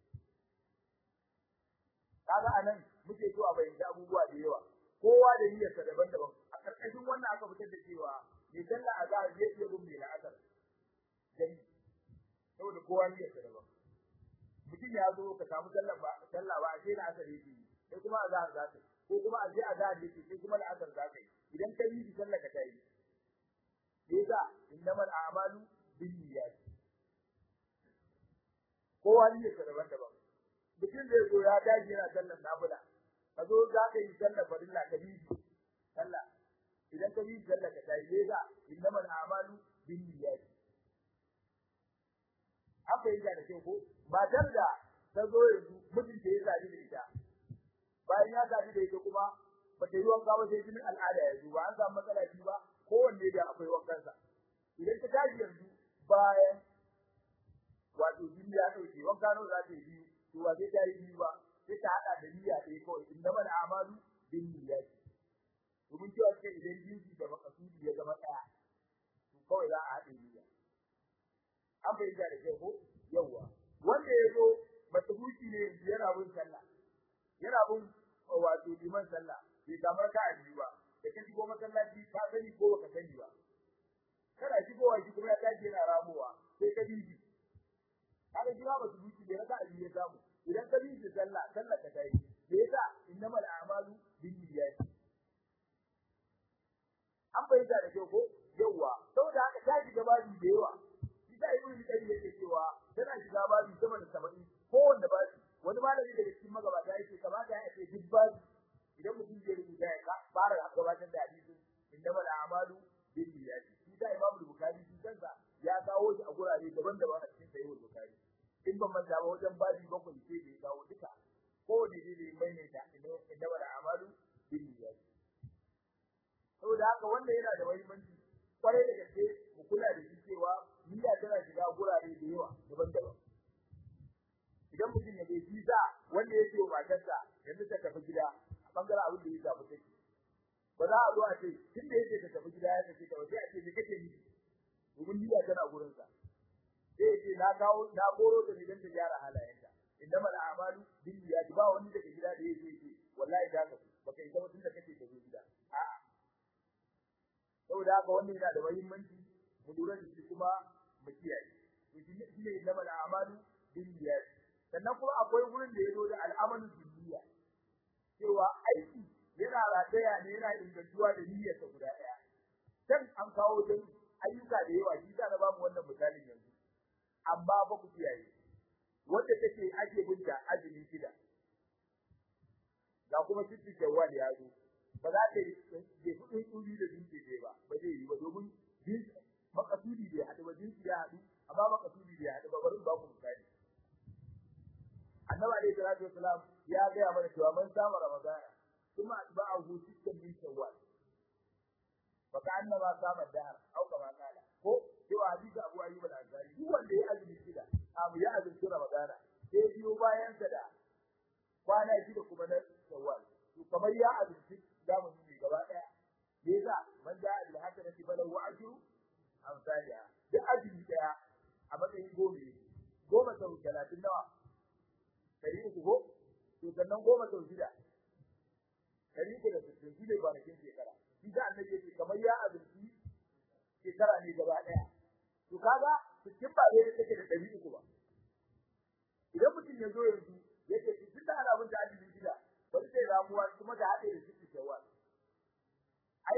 kaga anan muke so a bayyana abubuwa da yawa kowa da niyyarsa daban-daban a karkashin wannan aka fitar da cewa mai sallah azhar zai iya bin mai la'asar dan saboda kowa niyyarsa daban mutum ya zo ka samu sallah ba sallah ba sai da asar yake sai kuma azhar za ka ko kuma a je azhar yake sai kuma la'asar za ka idan ka yi sallah ka tayi yasa innamal a'malu binniyat kowa niyyarsa daban-daban mutum da yazo ya dace yana sallar nafila ka zo za ka yi sallar farilla ka bi sallah idan ka bi sallah ka tayi ne ga innamal a'malu binniyat haka yake da ke ko matar da ta zo yanzu mijin da ya zabi da ita bayan ya zabi da ita kuma ba ta yi wanka ba sai jinin al'ada ya zo ba an samu matsala shi ba kowanne da akwai wankansa idan ta tashi yanzu bayan wato jini ya dauke wanka nawa za ta yi biyu to ba sai ta yi biyu ba sai ta hada da niyya ɗaya kawai innama al'amalu bin niyyat domin cewa ce idan jinsi da makasudi ya zama ɗaya to kawai za a haɗe niyya an fahimta da kyau ko yawwa wanda ya zo matabuci ne yana bin sallah yana bin wato liman sallah bai kamar ka a biyu ba da ka shigo masallaci ka sani ko baka sani ba kana shigowa shi kuma ya tashi yana ramowa sai ka bi shi kaga jira ba su duki da raka abin ya samu idan ka bi shi sallah sallah ka tayi me yasa innamal a'malu binniyat an bayyana da kyau ko yawa saboda haka ta shiga babi da yawa shi da ibnu qayyim yake cewa tana shiga babi sama da 70 ko wanda babi wani malami daga cikin magabata yake kamata ya ce duk babi idan mutum zai rubuta ya fara gabatar da hadisin innamal a'malu binniyat shi da imamu bukhari shi kansa ya kawo shi a gurare daban-daban a cikin sahihul bukhari in ban manta ba wajen babi bakwai sai da ya kawo duka ko da ne ne mai ne ta inda wala amalu bin niyyat saboda haka wanda yana da muhimmanci kwarai da gaske mu kula da shi cewa niyya tana shiga gurare da yawa daban-daban idan mutum ya bai visa wanda yake wa matarsa yanzu ta tafi gida a bangaren abin da ya shafi take ba za a zo a ce tun da yake ta tafi gida ya tafi ta sai a ce me kake nufi domin niyya tana gurin sa sai ce na kawo na goro ta ne dan ta gyara halayenta inda mal a'malu bin niyyat ba wani daga gida da yake ce wallahi da ka baka yi zama tunda kake da gida a'a saboda haka wannan yana da muhimmanci mu lura da shi kuma mu kiyaye to shi ne inda mal a'malu bin niyyat sannan kuma akwai gurin da yazo da al'amalu bin niyyat cewa aiki yana rataya ne yana ingantuwa da niyyarsa guda daya dan an kawo dan ayyuka da yawa shi da na bamu wannan misalin yanzu amma ba ku kiyaye wanda take ake binta azumi shida ga kuma sitti jawwal ya zo ba za ta yi kudin tsuri da dinki ne ba ba zai yi ba domin din makasudi bai haɗu ba dinki ya haɗu amma makasudi bai haɗu ba bari ba ku misali annabi alaihi salatu wasalam ya ga mana cewa man samu ramadana kuma atba'ahu sittan min shawwal fa ka'annama sama dahr au kama qala ko cewa hadisi Abu Ayyub al-Ansari duk wanda ya azumi shida abu ya azumi Ramadana sai biyo bayan sa da kwana shida kuma na Shawwal to kamar ya azumi zamu yi gaba daya me yasa man da bil hasanati falahu ajru amsalha duk azumi daya a matsayin gobe goma sau talatin nawa dari uku ko to sannan goma sau shida dari uku da sittin shi ne kwanakin shekara shi da annabi yake kamar ya azumi shekara ne gaba daya to kaga cikin ba zai take da dari uku ba idan mutum ya zo yanzu yake cikin da alamun da ajin gida bari sai ramuwa kuma da hade da cikin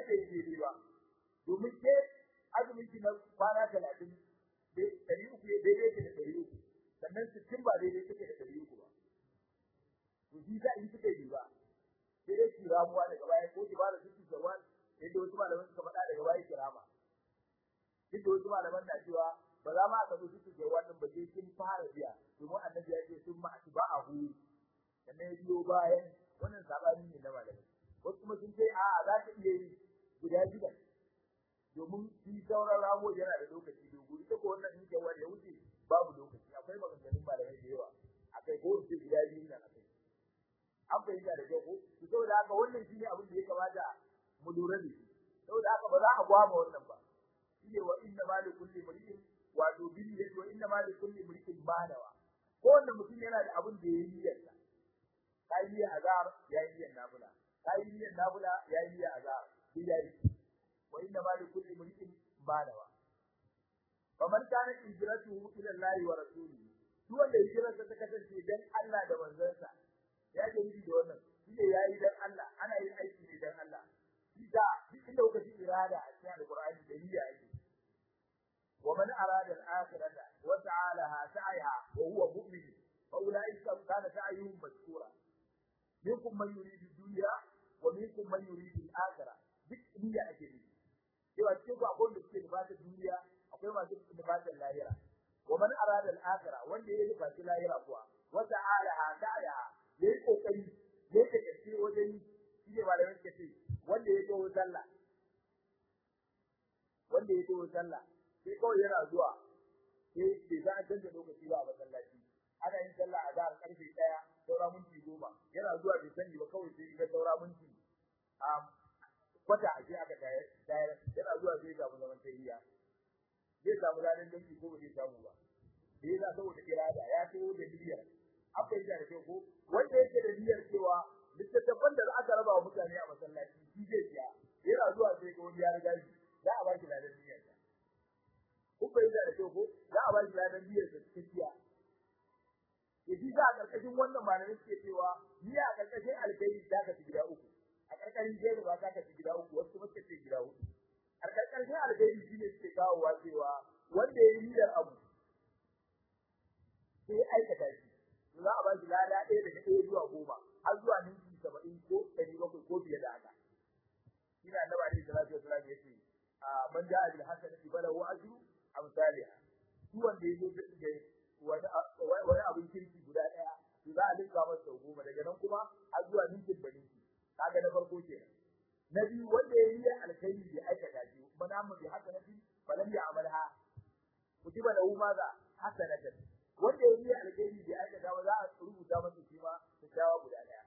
bai daidai ba domin ke azumin ki na kwana talatin ɗari uku ya daidai ke da ɗari uku sannan sittin ba daidai take da ɗari uku ba to shi za in kika yi ba sai dai ki ramuwa daga baya ko ki ba da sittin shawwal yadda wasu malaman suka faɗa daga baya ki rama duk da wasu malaman na cewa ba za ma ka zo sittin shawwal din ba sai kin fara biya domin annabi ya ce sun ma ba a hu sannan ya biyo bayan wannan sabani ne na malamai wasu kuma sun ce a'a za ka iya yi guda shida domin shi sauran ramo yana da lokaci dogo ita ko wannan in jawar ya wuce babu lokaci akwai maganganun malamai da yawa akai ko ce guda biyu nan akai an fahimta da kyau ko to saboda haka wannan shine abin da ya kamata mu lura da shi saboda haka ba za a gwama wannan ba shine wa inna ma li kulli mri'in wato bin yadi wa inna ma li kulli mri'in manawa ko wanda mutum yana da abin da yayi niyyarsa kai niyyar azar yayi niyyar nafila kai niyyar nafila yayi niyyar azar shi yayi wa inna ma li kulli mri'in manawa faman kana hijratuhu ila Allah wa rasulihi duk wanda hijrarsa ta kasance dan Allah da manzansa ya ke yi da wannan shi ne yayi dan Allah ana yin aiki ne dan Allah shi da duk inda kuka ji irada a cikin alqur'ani da niyya ake wa man arada al-akhirata wa ta'alaha sa'aha wa huwa mu'min fa ulaika kana sa'yuhum mashkura minkum man yuridu dunya wa minkum man yuridu al-akhirah duk niyya ake yi cewa cikin ku akwai wanda suke nufatar duniya akwai masu nufatar lahira wa man arada al-akhirah wanda ya nufaci lahira kuwa wa ta'alaha sa'aha yayi kokari yayi da gaske wajen shi ne malamin suka ce wanda ya zo sallah wanda ya zo sallah sai kawai yana zuwa sai bai za a canza lokaci ba a masallaci ana yin sallah a zahar karfe ɗaya saura minti goma yana zuwa bai sani ba kawai sai ga saura minti a kwata a je aka tayar yana zuwa sai samu zaman tayyiya zai samu ranar danki ko ba zai samu ba da ya saboda irada ya taho da niyyar an fahimta da kyau ko wanda yake da niyyar cewa littattafan da aka raba wa mutane a masallaci shi zai siya yana zuwa sai ga wani ya riga shi za a ba shi ladan niyyar sa kun fahimta da kyau ko za a ba shi ladan niyyar sa cikakkiya yaji za a karkashin wannan malamai suke cewa ni a karkashin alkai za ka ci gida uku a karkashin jeru ba za ka ci gida uku wasu kuma suka ce gida hudu a karkashin alkai shi ne suke kawowa cewa wanda ya yi niyyar abu sai aikata shi za a ba shi lada ɗaya daga ɗaya zuwa goma har zuwa ninki saba'in ko ɗari bakwai ko fiye da haka ina annaba alaihi salatu wasalam yace a man ja'a bil hasanati falahu ajru amsalha shi wanda yazo da wani wani abin kirki guda ɗaya to za a linka masa sau goma daga nan kuma har zuwa ninkin da ninki kaga na farko kenan na biyu wanda ya yi alkhairi bai aikata shi man amma bi hasanati falam ya'malha kutiba lahu maza hasanatan wanda ya yi alheri da aka dawo za a rubuta masa shi ma kyakkyawa guda daya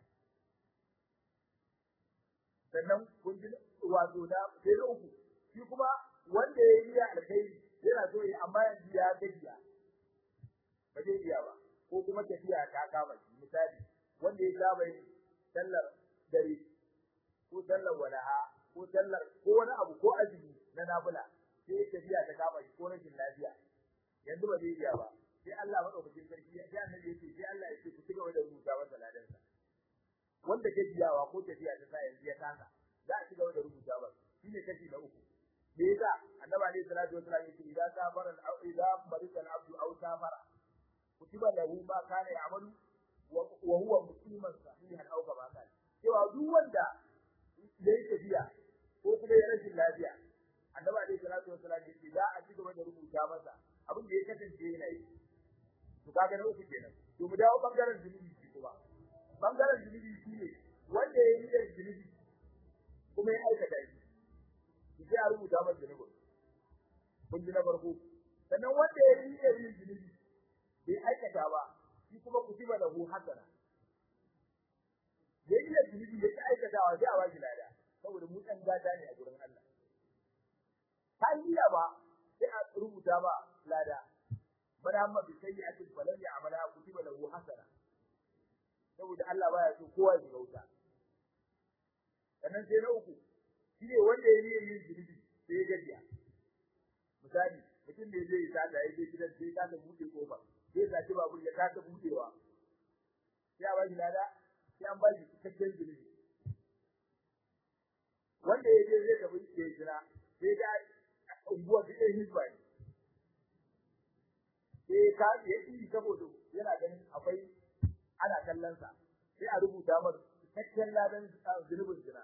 sannan kun ji wato na sai na uku shi kuma wanda ya yi alheri yana so ya amma yanzu ya gajiya ba zai iya ba ko kuma tafiya ta kama shi misali wanda ya saba yin sallar dare ko sallar walaha ko sallar ko wani abu ko azumi na nafila sai tafiya ta kama shi ko rashin lafiya yanzu ba zai iya ba sai Allah madaukakin sarki ya ji annabi yace sai Allah ya ce ku cigaba da rubuta masa ladan sa wanda ke biyawa ko tafiya ta sa yanzu ya kasa za a cigaba da rubuta ba shine kashi na uku me yasa annabi alaihi salatu wasallam yace idan safara al idan marika al abdu aw safara kutiba lahu ma kana ya'malu wa huwa musliman sahihan aw kama kana cewa duk wanda yayi tafiya ko kuma ya rashin lafiya annabi alaihi salatu wasallam yace za a cigaba da rubuta masa abin da ya kasance yana yi to kaga na uku kenan to mu dawo bangaren zunubi shi kuma bangaren zunubi shi ne wanda ya yi da zunubi kuma ya aikata shi shi sai a rubuta masa zunubi kun ji na farko sannan wanda ya yi da yin zunubi bai aikata ba shi kuma kutiba lahu hasana ya yi da zunubi ya ci aikatawa sai a ba shi lada saboda mu ɗan gata ne a gurin Allah ta yi ba sai a rubuta ba lada bada amma bi sayyi'ati falan ya'mala kutiba lahu hasana saboda Allah baya so kowa ya gauta sannan sai na uku shine wanda ya yi yin zunubi sai ya gajiya misali mutum da zai sa da yake gidan sai ka ta bude kofa sai ka ci babu ya ka ta budewa sai a bashi lada sai an bashi cikakken zunubi wanda ya je zai tafi ya jira sai ga unguwar da ɗaya hizba ne sai ka ya yi saboda yana ganin akwai ana kallon sa sai a rubuta masa cikakken ladan zunubin jira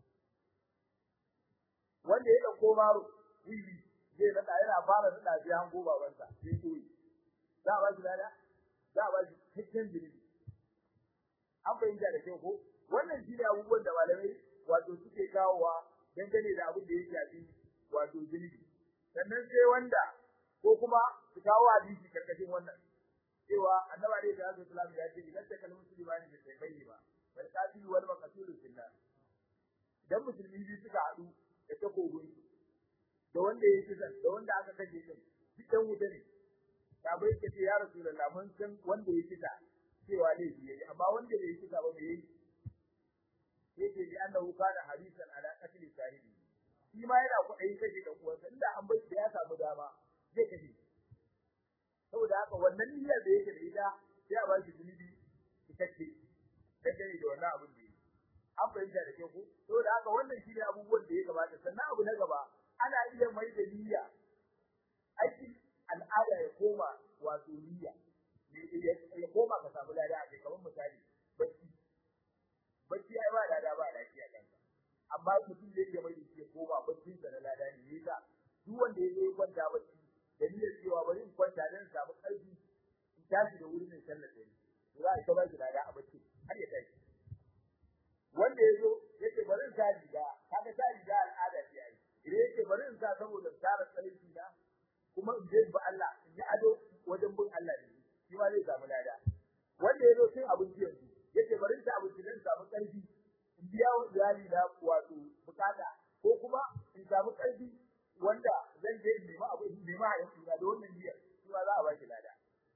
wanda ya ɗauko maro wiwi zai nada yana fara nada sai hango babansa sai koyi za a ba shi lada za a ba shi cikakken zunubi an fahimta da kyau ko wannan shi ne abubuwan da malamai wato suke kawowa dangane da abin da ya shafi wato zunubi sannan sai wanda ko kuma su kawo hadisi karkashin wannan cewa annabi alaihi salatu wasallam ya ce idan ta kalmu musulmani da sai bai ba wal qatil wal maqtul fillah idan musulmi biyu suka haɗu da takobin da wanda ya kisa da wanda aka kashe shi duk dan wuta ne sabai ka ce ya rasulullah mun san wanda ya kisa cewa ne shi yayi amma wanda bai kisa ba bai yi yake bi annahu kana harisan ala qatl sahibi shi ma yana kuɗi kashe da uwansa inda an bai da ya samu dama zai kashe saboda haka wannan niyyar da yake da ita sai a ba shi zunubi cikakke dangane da wannan abin da yake an fahimta da ke ku saboda haka wannan shi ne abubuwan da ya kamata sannan abu na gaba ana iya mai da niyya aikin al'ada ya koma wato niyya ya koma ka samu lada a kai kamar misali bacci bacci ai ba lada ba lafiya kanka amma mutum zai iya mai da shi ya koma baccin sa na lada ne yasa duk wanda ya zo kwanta bacci da niyyar cewa bari in kwanta dan samu ƙarfi in tashi da wurin sallar da ni za a ta ba shi lada a bacci har ya tashi wanda ya zo yake bari in sa riga kaga sa riga al'ada ce ai idan yake bari in sa saboda tsara tsarki na kuma in je ba Allah in yi ado wajen bin Allah ne shi ma zai samu lada wanda ya zo cin abinci yanzu yake bari in sa abinci dan samu ƙarfi in biya wa iyali na wato bukata ko kuma in samu ƙarfi wanda zan je in nemi abu in nemi haɗin ina da wannan niyyar shi ma za a ba shi lada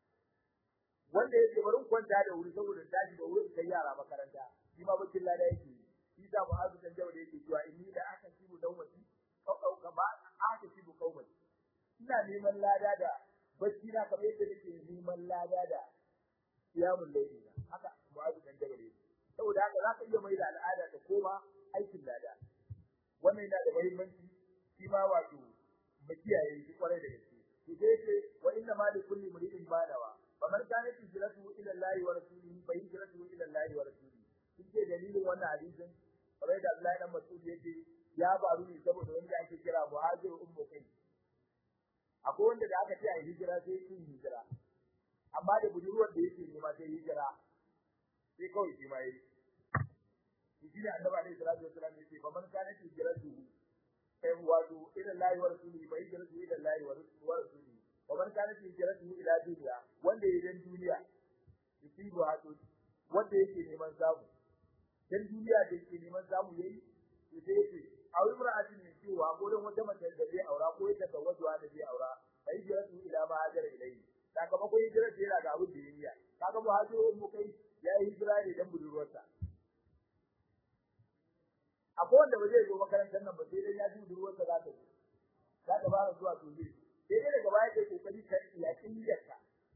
wanda yake bari kwanta da wuri saboda tashi da wuri kai yara makaranta shi ma bakin lada yake shi da mu'azu dan jawo da yake cewa inni da aka sibu dan wasi kau kama aka sibu kauman ina neman lada da bacci na kamar yadda nake neman lada da qiyamul layli haka mu'azu dan jawo yake saboda haka za ka iya mai da al'ada ta koma aikin lada wannan yana da muhimmanci shi ma wato mu kiyaye shi kwarai da gaske to dai ce wa inna ma li kulli muridin badawa faman kana hijratu ila Allah wa rasulihi fa hijratu ila Allah wa rasulihi kike dalilin wannan hadisin kamar da Allah dan Mas'ud yake ya baru ne saboda wanda ake kira muhajir ummu kai akwai wanda da aka ce a hijira sai yin hijira amma da budurwar da yake nema sai hijira sai kawai shi ma yi shi ne annabi alaihi salatu wasallam yace faman kana hijratu kai wato ila Allah wa rasulihi fa hijratu ila Allah wa rasulihi ومن كانت هجرته الى دنيا wanda yayin duniya yusibu hadu wanda yake neman samu dan duniya da yake neman samu yayi sai yake aure mar'atin ne cewa ko dan wata mace da zai aura ko ita ta wajuwa da zai aura fa hijratu ila ma hajar ilayhi sakamakon hijira da yana ga abin da yayi kaga muhajiru mu kai ya yi hijira ne dan budurwarsa akwai wanda ba zai zo makarantar nan ba sai dai ya ji budurwarsa za ta za ta fara zuwa to zai sai dai daga baya kai kokari ka yakin niyyarka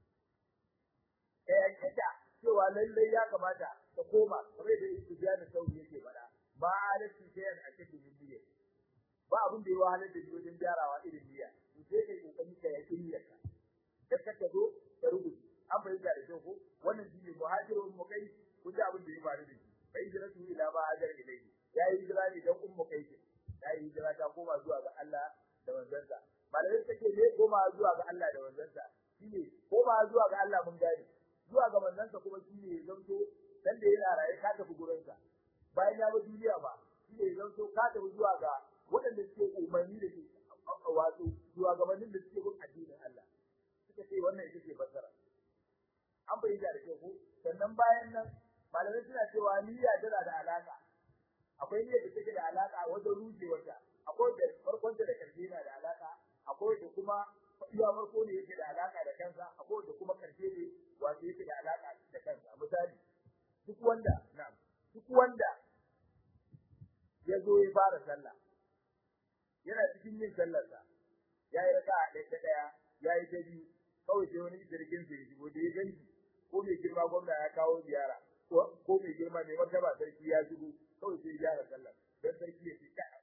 eh kita cewa lallai ya kamata ka koma kamar da Sufyan da Sauri yake fada ba alati sayan a cikin niyya ba abin da ya wahalar da ni wajen gyarawa irin niyya sai kai kokari ka yakin niyyarka da ka zo ka rubuta an bayyana da kyau ko wannan shi ne muhajirun mu kai kun ji abin da ya faru da shi bai jira su ila ba hajar ilai ya yi hijira ne dan ummu kai ya yi hijira ta koma zuwa ga Allah da manzansa malamai take ne koma zuwa ga Allah da manzansa shine koma zuwa ga Allah mun gane zuwa ga manzansa kuma shine zanto dan da yana raye ka tafi gurin sa bayan ya bar duniya ba shine zanto ka tafi zuwa ga waɗanda suke umarni da ke wato zuwa ga manzon da suke bin addinin Allah suka ce wannan ita ce fasara an bayyana da ke ko sannan bayan nan malamai suna cewa niyya tana da alaka akwai niyyar da take da alaka wajen rujewarta akwai da farkon da karshe na da alaka akwai da kuma iya farko ne yake da alaka da kansa akwai da kuma karshe ne wato yake da alaka da kansa misali duk wanda na duk wanda ya zo ya fara sallah yana cikin yin sallarsa ya yi raka a ɗaya ɗaya ya yi ta biyu kawai sai wani jirgin sai shigo da ya ganci ko mai girma gwamna ya kawo ziyara ko mai girma mai martaba sarki ya shigo kawai sai gyara sallar dan sarki ya ce kai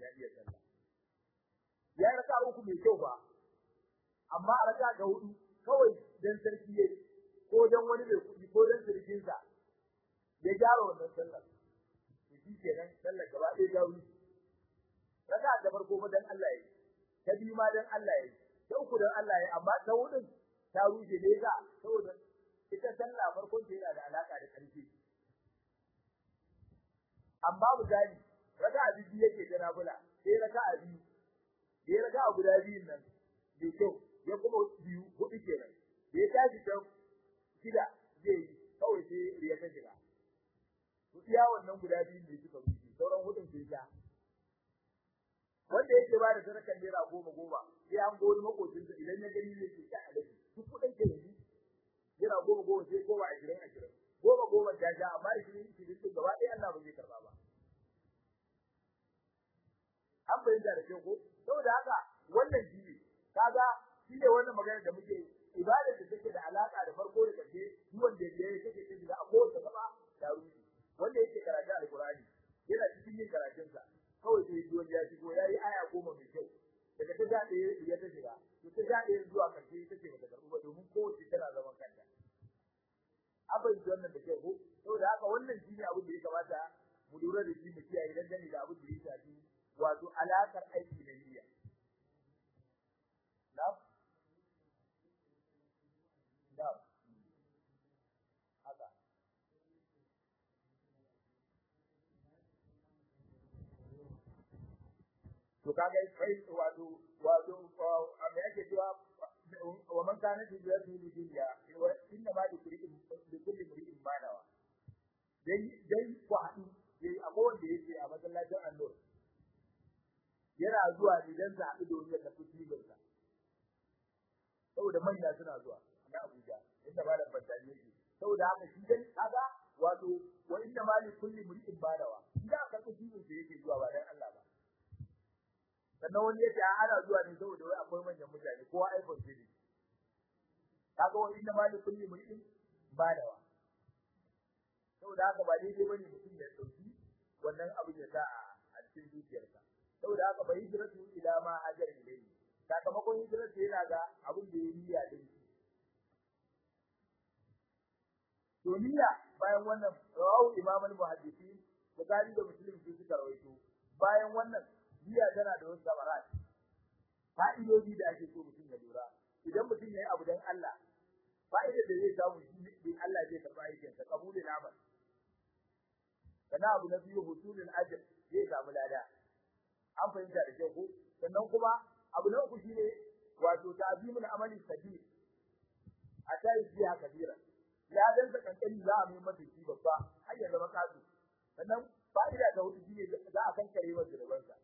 ya iya sallah ya raka uku mai kyau ba amma a raka ga hudu kawai dan sarki yayi ko dan wani mai kuɗi ko dan sarkin sa ya gyara wannan sallar to shi kenan sallar gaba ɗaya ya wuce raka da farko ma dan Allah yayi ta biyu ma dan Allah yayi ta uku dan Allah yayi amma ta hudun ta rushe ne ga saboda ita sallah farkon ta yana da alaka da ƙarfi amma misali raka'a biyu yake da nafila sai raka'a biyu sai raka'a guda biyun nan bai kyau ya kuma biyu hudu kenan ya tashi ta shida zai yi kawai sai ya ta shiga to iya wannan guda biyun ne suka wuce sauran hudun sai ja wanda yake ba da sadakar naira goma goma sai an gori makocinsa idan ya gani zai ce ta alaji duk kudin ke yanzu naira goma goma sai goma ashirin ashirin goma goma ta ja amma ishirin ishirin din gaba ɗaya Allah ba zai karba ba an bayyana da kyau ko saboda haka wannan shi ne kaga shi ne wannan magana da muke ibadar da take da alaka da farko da ƙarshe duk wanda ya yi take cikin da akwai wata gaba da ruhi wanda yake karatu alqur'ani yana cikin yin karatunsa kawai sai ji wanda ya shigo yayi aya goma mai kyau daga ta zaɗe ya ta shiga to ta zaɗe zuwa ƙarshe ita ce bata karɓu ba domin kowace tana zaman kanta abin da wannan da ke ko saboda haka wannan shi ne abin da ya kamata mu lura da shi mu kiyaye dan gani da abin da ya shafi wato alakar aiki da niyya na na haka to kaga kai wato wato me yake cewa wa man kana fi yadi dunya wa inna ma dukuri bi kulli mri'in manawa dai dai ku hadu dai akwai wanda yake a masallacin annur yana zuwa idan sa haɗu domin ya tafi cibinsa saboda manya suna zuwa na Abuja inda malam Bantani yake saboda haka shi dai kaga wato wa inna ma li kulli mri'in manawa idan aka tafi cibinsa yake zuwa ba dan Allah ba sannan wani yace ana zuwa ne saboda wai akwai manyan mutane kowa iPhone ce ne kaga wani inda ma kulli mutum badawa saboda haka ba daidai bane mutum ya dauki wannan abin ya sa a cikin zuciyarsa saboda haka bai hijratu ila ma hajar ilayhi sakamakon hijratu yana ga abin da ya niyya din shi to niyya bayan wannan rawu imam al-muhaddisin Bukhari da Muslim su suka rawaito bayan wannan niyya tana da wasu samarat fa'idodi da ake so mutum ya lura idan mutum yayi abu dan Allah fa'idar da zai samu shi ne Allah zai karba aikin sa kabulin amal kana abu na biyu husulul ajr zai samu lada an fahimta da kyau ko sannan kuma abu na uku shine wato ta'zimul amali sabir a tayi biya kabira ladan sa kankani za a mai masa shi babba har ya zama kasu sannan fa'ida ta hudu shine za a kankare masa rubansa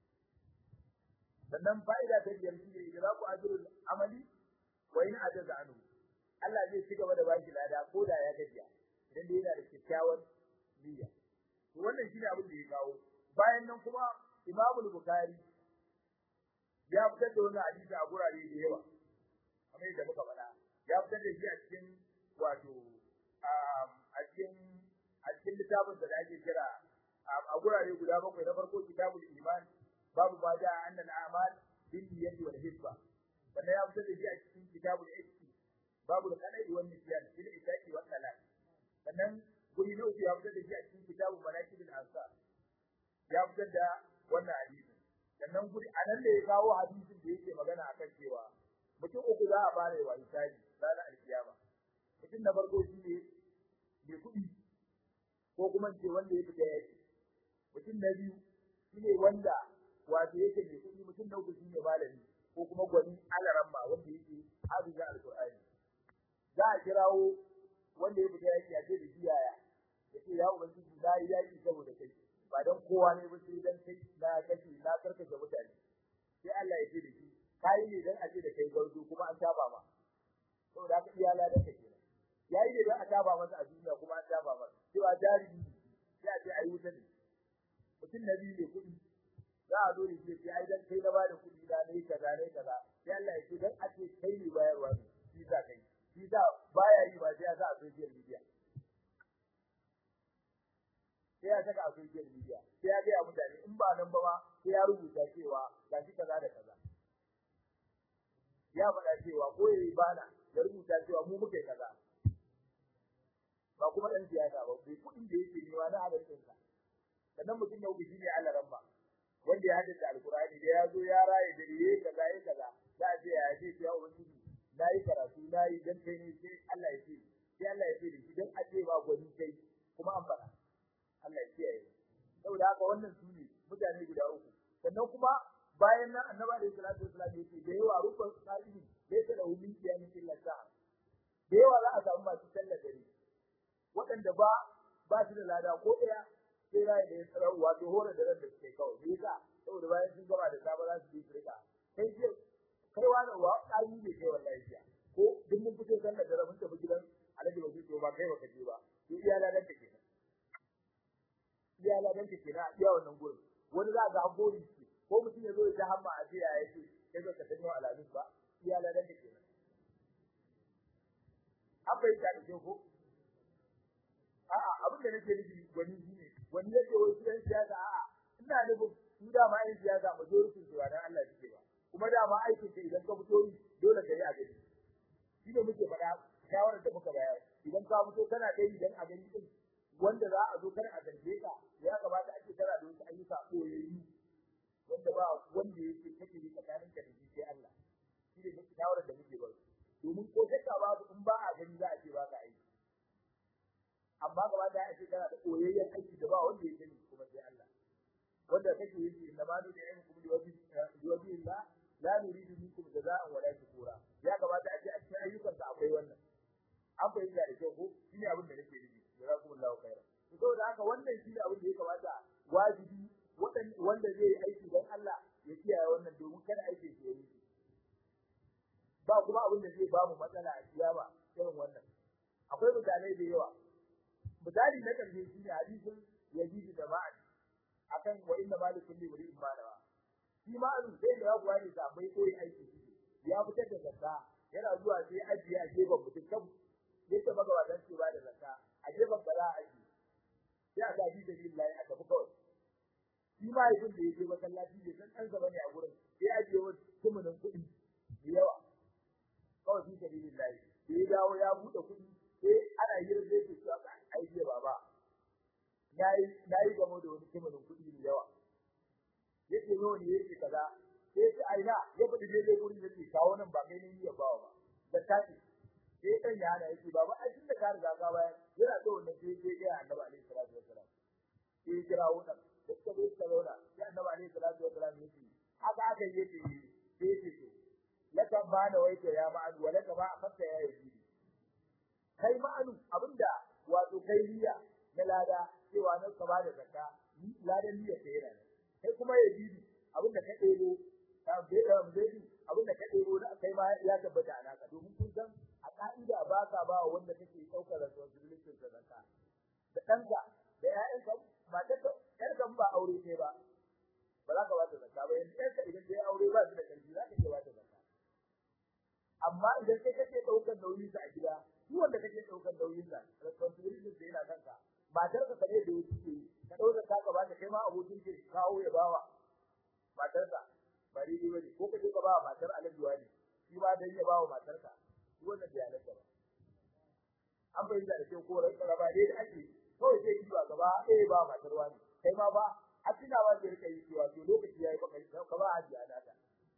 sannan fa'ida ta biyar shi ne idan ku ajrul amali wa in ajaza anhu Allah zai ci gaba da baki lada ko da ya gajiya idan dai yana da kyakkyawan niyya to wannan shine abin da ya kawo bayan nan kuma Imam Bukhari ya fitar da wannan hadisi a gurare da yawa kamar yadda muka faɗa ya fitar da shi a cikin wato a cikin a cikin littafin da ake kira a gurare guda bakwai na farko kitabul iman babu ma da annal a'mal bin niyyati wal hisba sannan ya fitar da shi a cikin kitabul iski babu al-qadai wal nisyan bil itaqi wal talaq sannan guri na uku ya fitar da shi a cikin kitabul manaqib al-ansar ya fitar da wannan hadisi sannan guri anan da ya kawo hadisin da yake magana akan cewa mutum uku za a fara wa hisabi ranar alkiyama mutum na farko shi ne mai kuɗi ko kuma ce wanda ya fita yaki mutum na biyu shi ne wanda wato yake mai kuɗi mutum na uku shi ne malami ko kuma gwani alaramma wanda yake hafiza alqur'ani za a kirawo wanda ya fita yaki a ce da shi yaya ya ce ya ubangiji na yi yaki saboda kai ba don kowa ne ba sai dan kai na kashe na karkashe mutane sai Allah ya ce da shi kai ne dan a ce da kai garzo kuma an taba ma saboda haka iyala da kake yayi ne dan a taba masa a duniya kuma an taba masa cewa jarumi sai a ce ayi wuta ne mutum na biyu ne kuɗi za a zo da shi sai ai dan kai na bada kuɗi da ne kaza ne kaza sai Allah ya ce dan a ce kai ne bayarwa ne shi za kai shi za baya yi ba sai ya sa a social media sai ya saka a social media sai ya ga mutane in ba nan ba ma sai ya rubuta cewa ga shi kaza da kaza ya faɗa cewa ko yayi bana ya rubuta cewa mu muke kaza ba kuma dan siyasa ba bai kuɗin da yake nema na halaccin sa sannan mutum ya ubi ne Allah rabba wanda ya haddace alkurani da ya zo ya raye da yayi kaza yayi kaza za a ce ya ce ya ubangiji nayi karatu nayi dan kai ne sai Allah ya ce sai Allah ya ce da idan a ce ba gwani kai kuma an faɗa Allah ya kiyaye saboda haka wannan su ne mutane guda uku sannan kuma bayan nan annabi alaihi salatu wasallam ya ce da yawa rukun salihin bai ta da wuli kiyamin illa sa'a da yawa za a samu masu sallar dare waɗanda ba ba su da lada ko ɗaya sai rai da ya tsara wato hore da ran da suke kawai me yasa saboda bayan sun gama da safe za su yi firka kai ce kai wani wa ƙari ne kai wallahi jiya ko duk mun fito sallar dare mun tafi gidan alhaji ba su ba kai ba ka je ba to iya ladan ka kenan iya ladan ka kenan a iya wannan gurin wani za ga gori ce ko mutum ya zo ya ta hamma a jiya ya ce kai ba ka san yau alamis ba iya ladan ka kenan an bai ta da ko a'a abin da nake nufi gwani shine wani yake wai su yan siyasa a'a ina nufin su da ma yan siyasa majoritin su dan Allah suke ba kuma da ma aikin ka idan ka fito yi dole ka yi a gani shi ne muke faɗa shawarar da muka bayar idan ka fito kana dai idan a gani din wanda za a zo kar a zarge ka ya kamata ake tara da wasu ayyuka koyayyu wanda ba wanda yake kake yi tsakanin ka da shi sai Allah shi ne shawarar da muke bayar domin ko shakka babu in ba a gani za a ce ba ka aiki amma gaba da ake kana da koyayyen aiki da ba wanda ya sani kuma sai Allah wanda kake yi inna ma da yin kuma da wabi da wabi Allah la nuridu minkum jazaa'an wala shukura ya kamata a ce a cikin ayyukan ka akwai wannan an fahimta da kyau ko shine abin da nake nufi jazakumullahu khairan to saboda haka wannan shine abin da ya kamata wajibi wanda zai yi aiki don Allah ya kiyaye wannan domin kada aikin shi ya yi ba kuma abin da zai ba mu matsala a kiyama irin wannan akwai misalai da yawa misali na karshe shi ne hadisin yazid da ma'an akan wa inna malikun li wali imanawa shi ma'an sai da yawa ne da bai koyi aiki shi ya fitar da zakka yana zuwa sai ajiye a gefen mutum kan yadda magabatan ce ba da zakka a gefen bala aji sai a gaji da lillahi a tafi kawai shi ma yakin da yake masallaci bai san ɗansa bane a gurin sai ajiye wa tumunin kuɗi da yawa kawai fi sabilillahi da ya dawo ya buɗe kuɗi sai ana yin zai ce cewa ai je baba nayi nayi gamo da wani kimanin kuɗi da yawa yake nawa ne yake kaza sai sai aina ya fadi dai dai gurin da ke kawo nan ba kai ne ya bawa ba da tafi sai dan ya hana yake baba ai tunda ka riga ka bayar yana da wannan sai sai ga Annabi alaihi salatu wassalam sai kira wannan da ka zo ka zauna sai Annabi alaihi salatu wassalam yake haka aka yake sai yake to laka ba da waike ya ma'an wa laka ba akhta ya yi kai ma'anu abinda wato kai niyya na lada cewa nan ka bada zakka ladan niyya ta yana kai kuma ya bibi abinda ka debo ta beda bedi abinda ka debo da kai ma ya tabbata a naka domin kun san a ka'ida ba ka ba wanda kake daukar responsibility da zakka da danka da ƴaƴanka ba ta ƴarka ba aure kai ba ba za ka ba ta zakka ba yanzu ƴarka idan ta yi aure ba su da ƙarfi za ka iya ba ta zakka amma idan kai kake daukar nauyin sa a gida shi wanda kake daukar nauyin sa responsibility da yana kanka matar ka kare da wuce ke ka dauka ka ka bata kai ma abokin ke kawo ya bawa matar ka bari ni bane ko kaje ka bawa matar alaji wani shi ma dan ya bawa matar ka shi wannan da yana ba an bayyana da kai ko rai raba dai da ake kawai sai kiwa gaba eh ba matar wani kai ma ba a tunawa da rika yi cewa to lokaci yayi baka ka ba haji a nata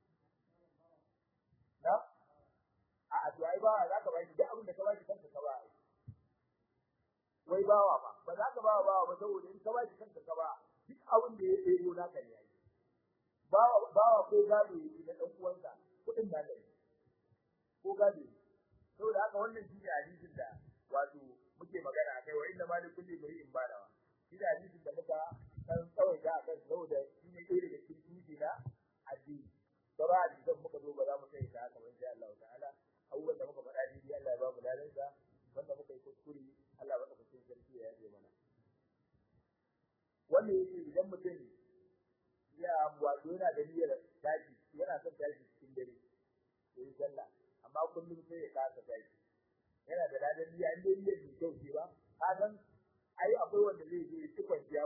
na a to ai ba za ka bai duk abin da ka bai kanka ka ba wai bawa ba ba za ka bawa bawa ba saboda in ka bai kanka ka ba duk abin da ya ɗebo naka ne yayi bawa bawa ko gado yake da dan uwansa kudin da ne ko gado saboda haka wannan shi ne hadisin da wato muke magana akai wa inna malikul limri in badawa shi da hadisin da muka san tsawai da akan saboda shi ne ɗaya daga cikin tuji na addini sauran hadisan muka zo ba za mu sai ta haka ba insha Allah ta'ala abubuwan da muka faɗa daidai Allah ya ba mu ladansa wanda muka yi kuskure Allah ba ka cikin sarki ya yaje mana wannan yake idan mutum ya wato yana da niyyar tashi yana son tashi cikin dare ya yi sallah amma kullum sai ya kasa tashi yana da ladan niyya in dai niyyar mai kyau ce ba ka san ai akwai wanda zai je ci kwanciya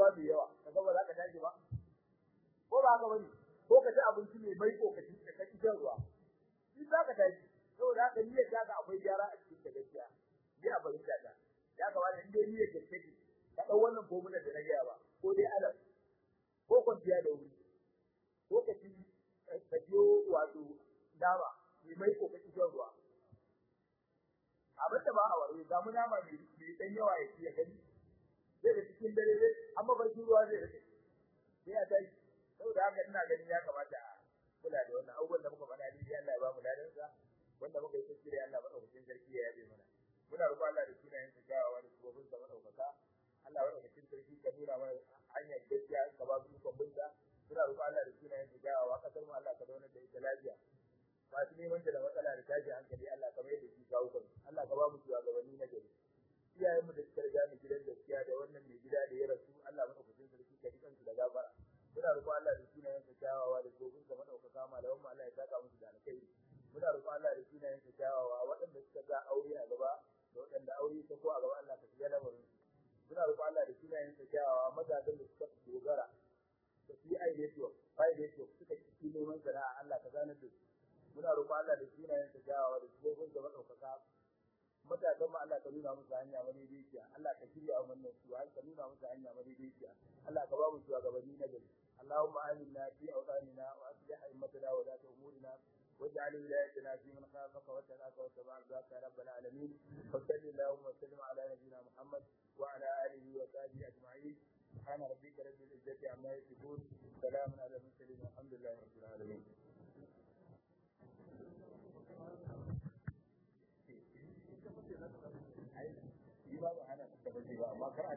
ruwa mai yawa kaga ba za ka tashi ba ko ba haka bane ko ka ci abinci mai mai ko ka ci ka ci ruwa shi za ka tashi saboda haka niyyar ta ga akwai gyara a cikin ta gaskiya ni a bari ta ya kamata in dai niyyar ta take ka dau wannan formula da na gaya ba ko dai alam ko kwanciya da wuri ko ka ci ka biyo wato dama mai mai ko ka ci ruwa abin da ba a wari ga mu nama mai mai dan yawa ya ci ya gani sai da cikin dare dai amma barci ruwa zai rike sai ya tashi saboda haka ina ganin ya kamata a kula da wannan abubuwan da muka faɗa ni Allah ya ba mu ladan sa wanda muka yi tafsiri Allah madaukakin sarki ya yabe mana muna roƙon Allah da sunayen sa gawa da sabobin sa madaukaka Allah madaukakin sarki ka nuna mana hanyar gaskiya ka ba mu ikon binta muna roƙon Allah da sunayen sa gawa kasar mu Allah ka zauna da ita lafiya masu neman da matsala da tashi hankali Allah ka mai da shi kawo kan Allah ka ba mu shugabanni na gari iyayenmu da suka riga mu gidan gaskiya da wannan mai gida da ya rasu Allah madaukakin sarki ka ji kansu da gafara muna roƙon Allah da sunayen sa kyawawa da gobin sa madaukaka malaman mu Allah ya saka musu da alkhairi muna roƙon Allah da sunayen sa kyawawa waɗanda suka ga aure a gaba da waɗanda aure ta ko a gaba Allah ka shiga lamarin su muna roƙon Allah da sunayen sa kyawawa mazajen da suka dogara da su yi aidetiyo aidetiyo suka ci neman sana'a Allah ka zanar da su muna roƙon Allah da sunayen sa kyawawa da gobin sa madaukaka matakan mu Allah ka nuna musu hanya madaidaiciya Allah ka shirya wannan su har ka nuna musu hanya madaidaiciya Allah ka ba mu shugabanni na gari اللهم آمنا في أوطاننا وأصلح أئمتنا ولاة أمورنا واجعل ولايتنا في من خافك واتقاك واتبع رضاك يا رب العالمين وصل اللهم وسلم على نبينا محمد وعلى آله وصحبه أجمعين سبحان ربك رب العزة عما يصفون سلام على المرسلين والحمد لله رب العالمين Thank you.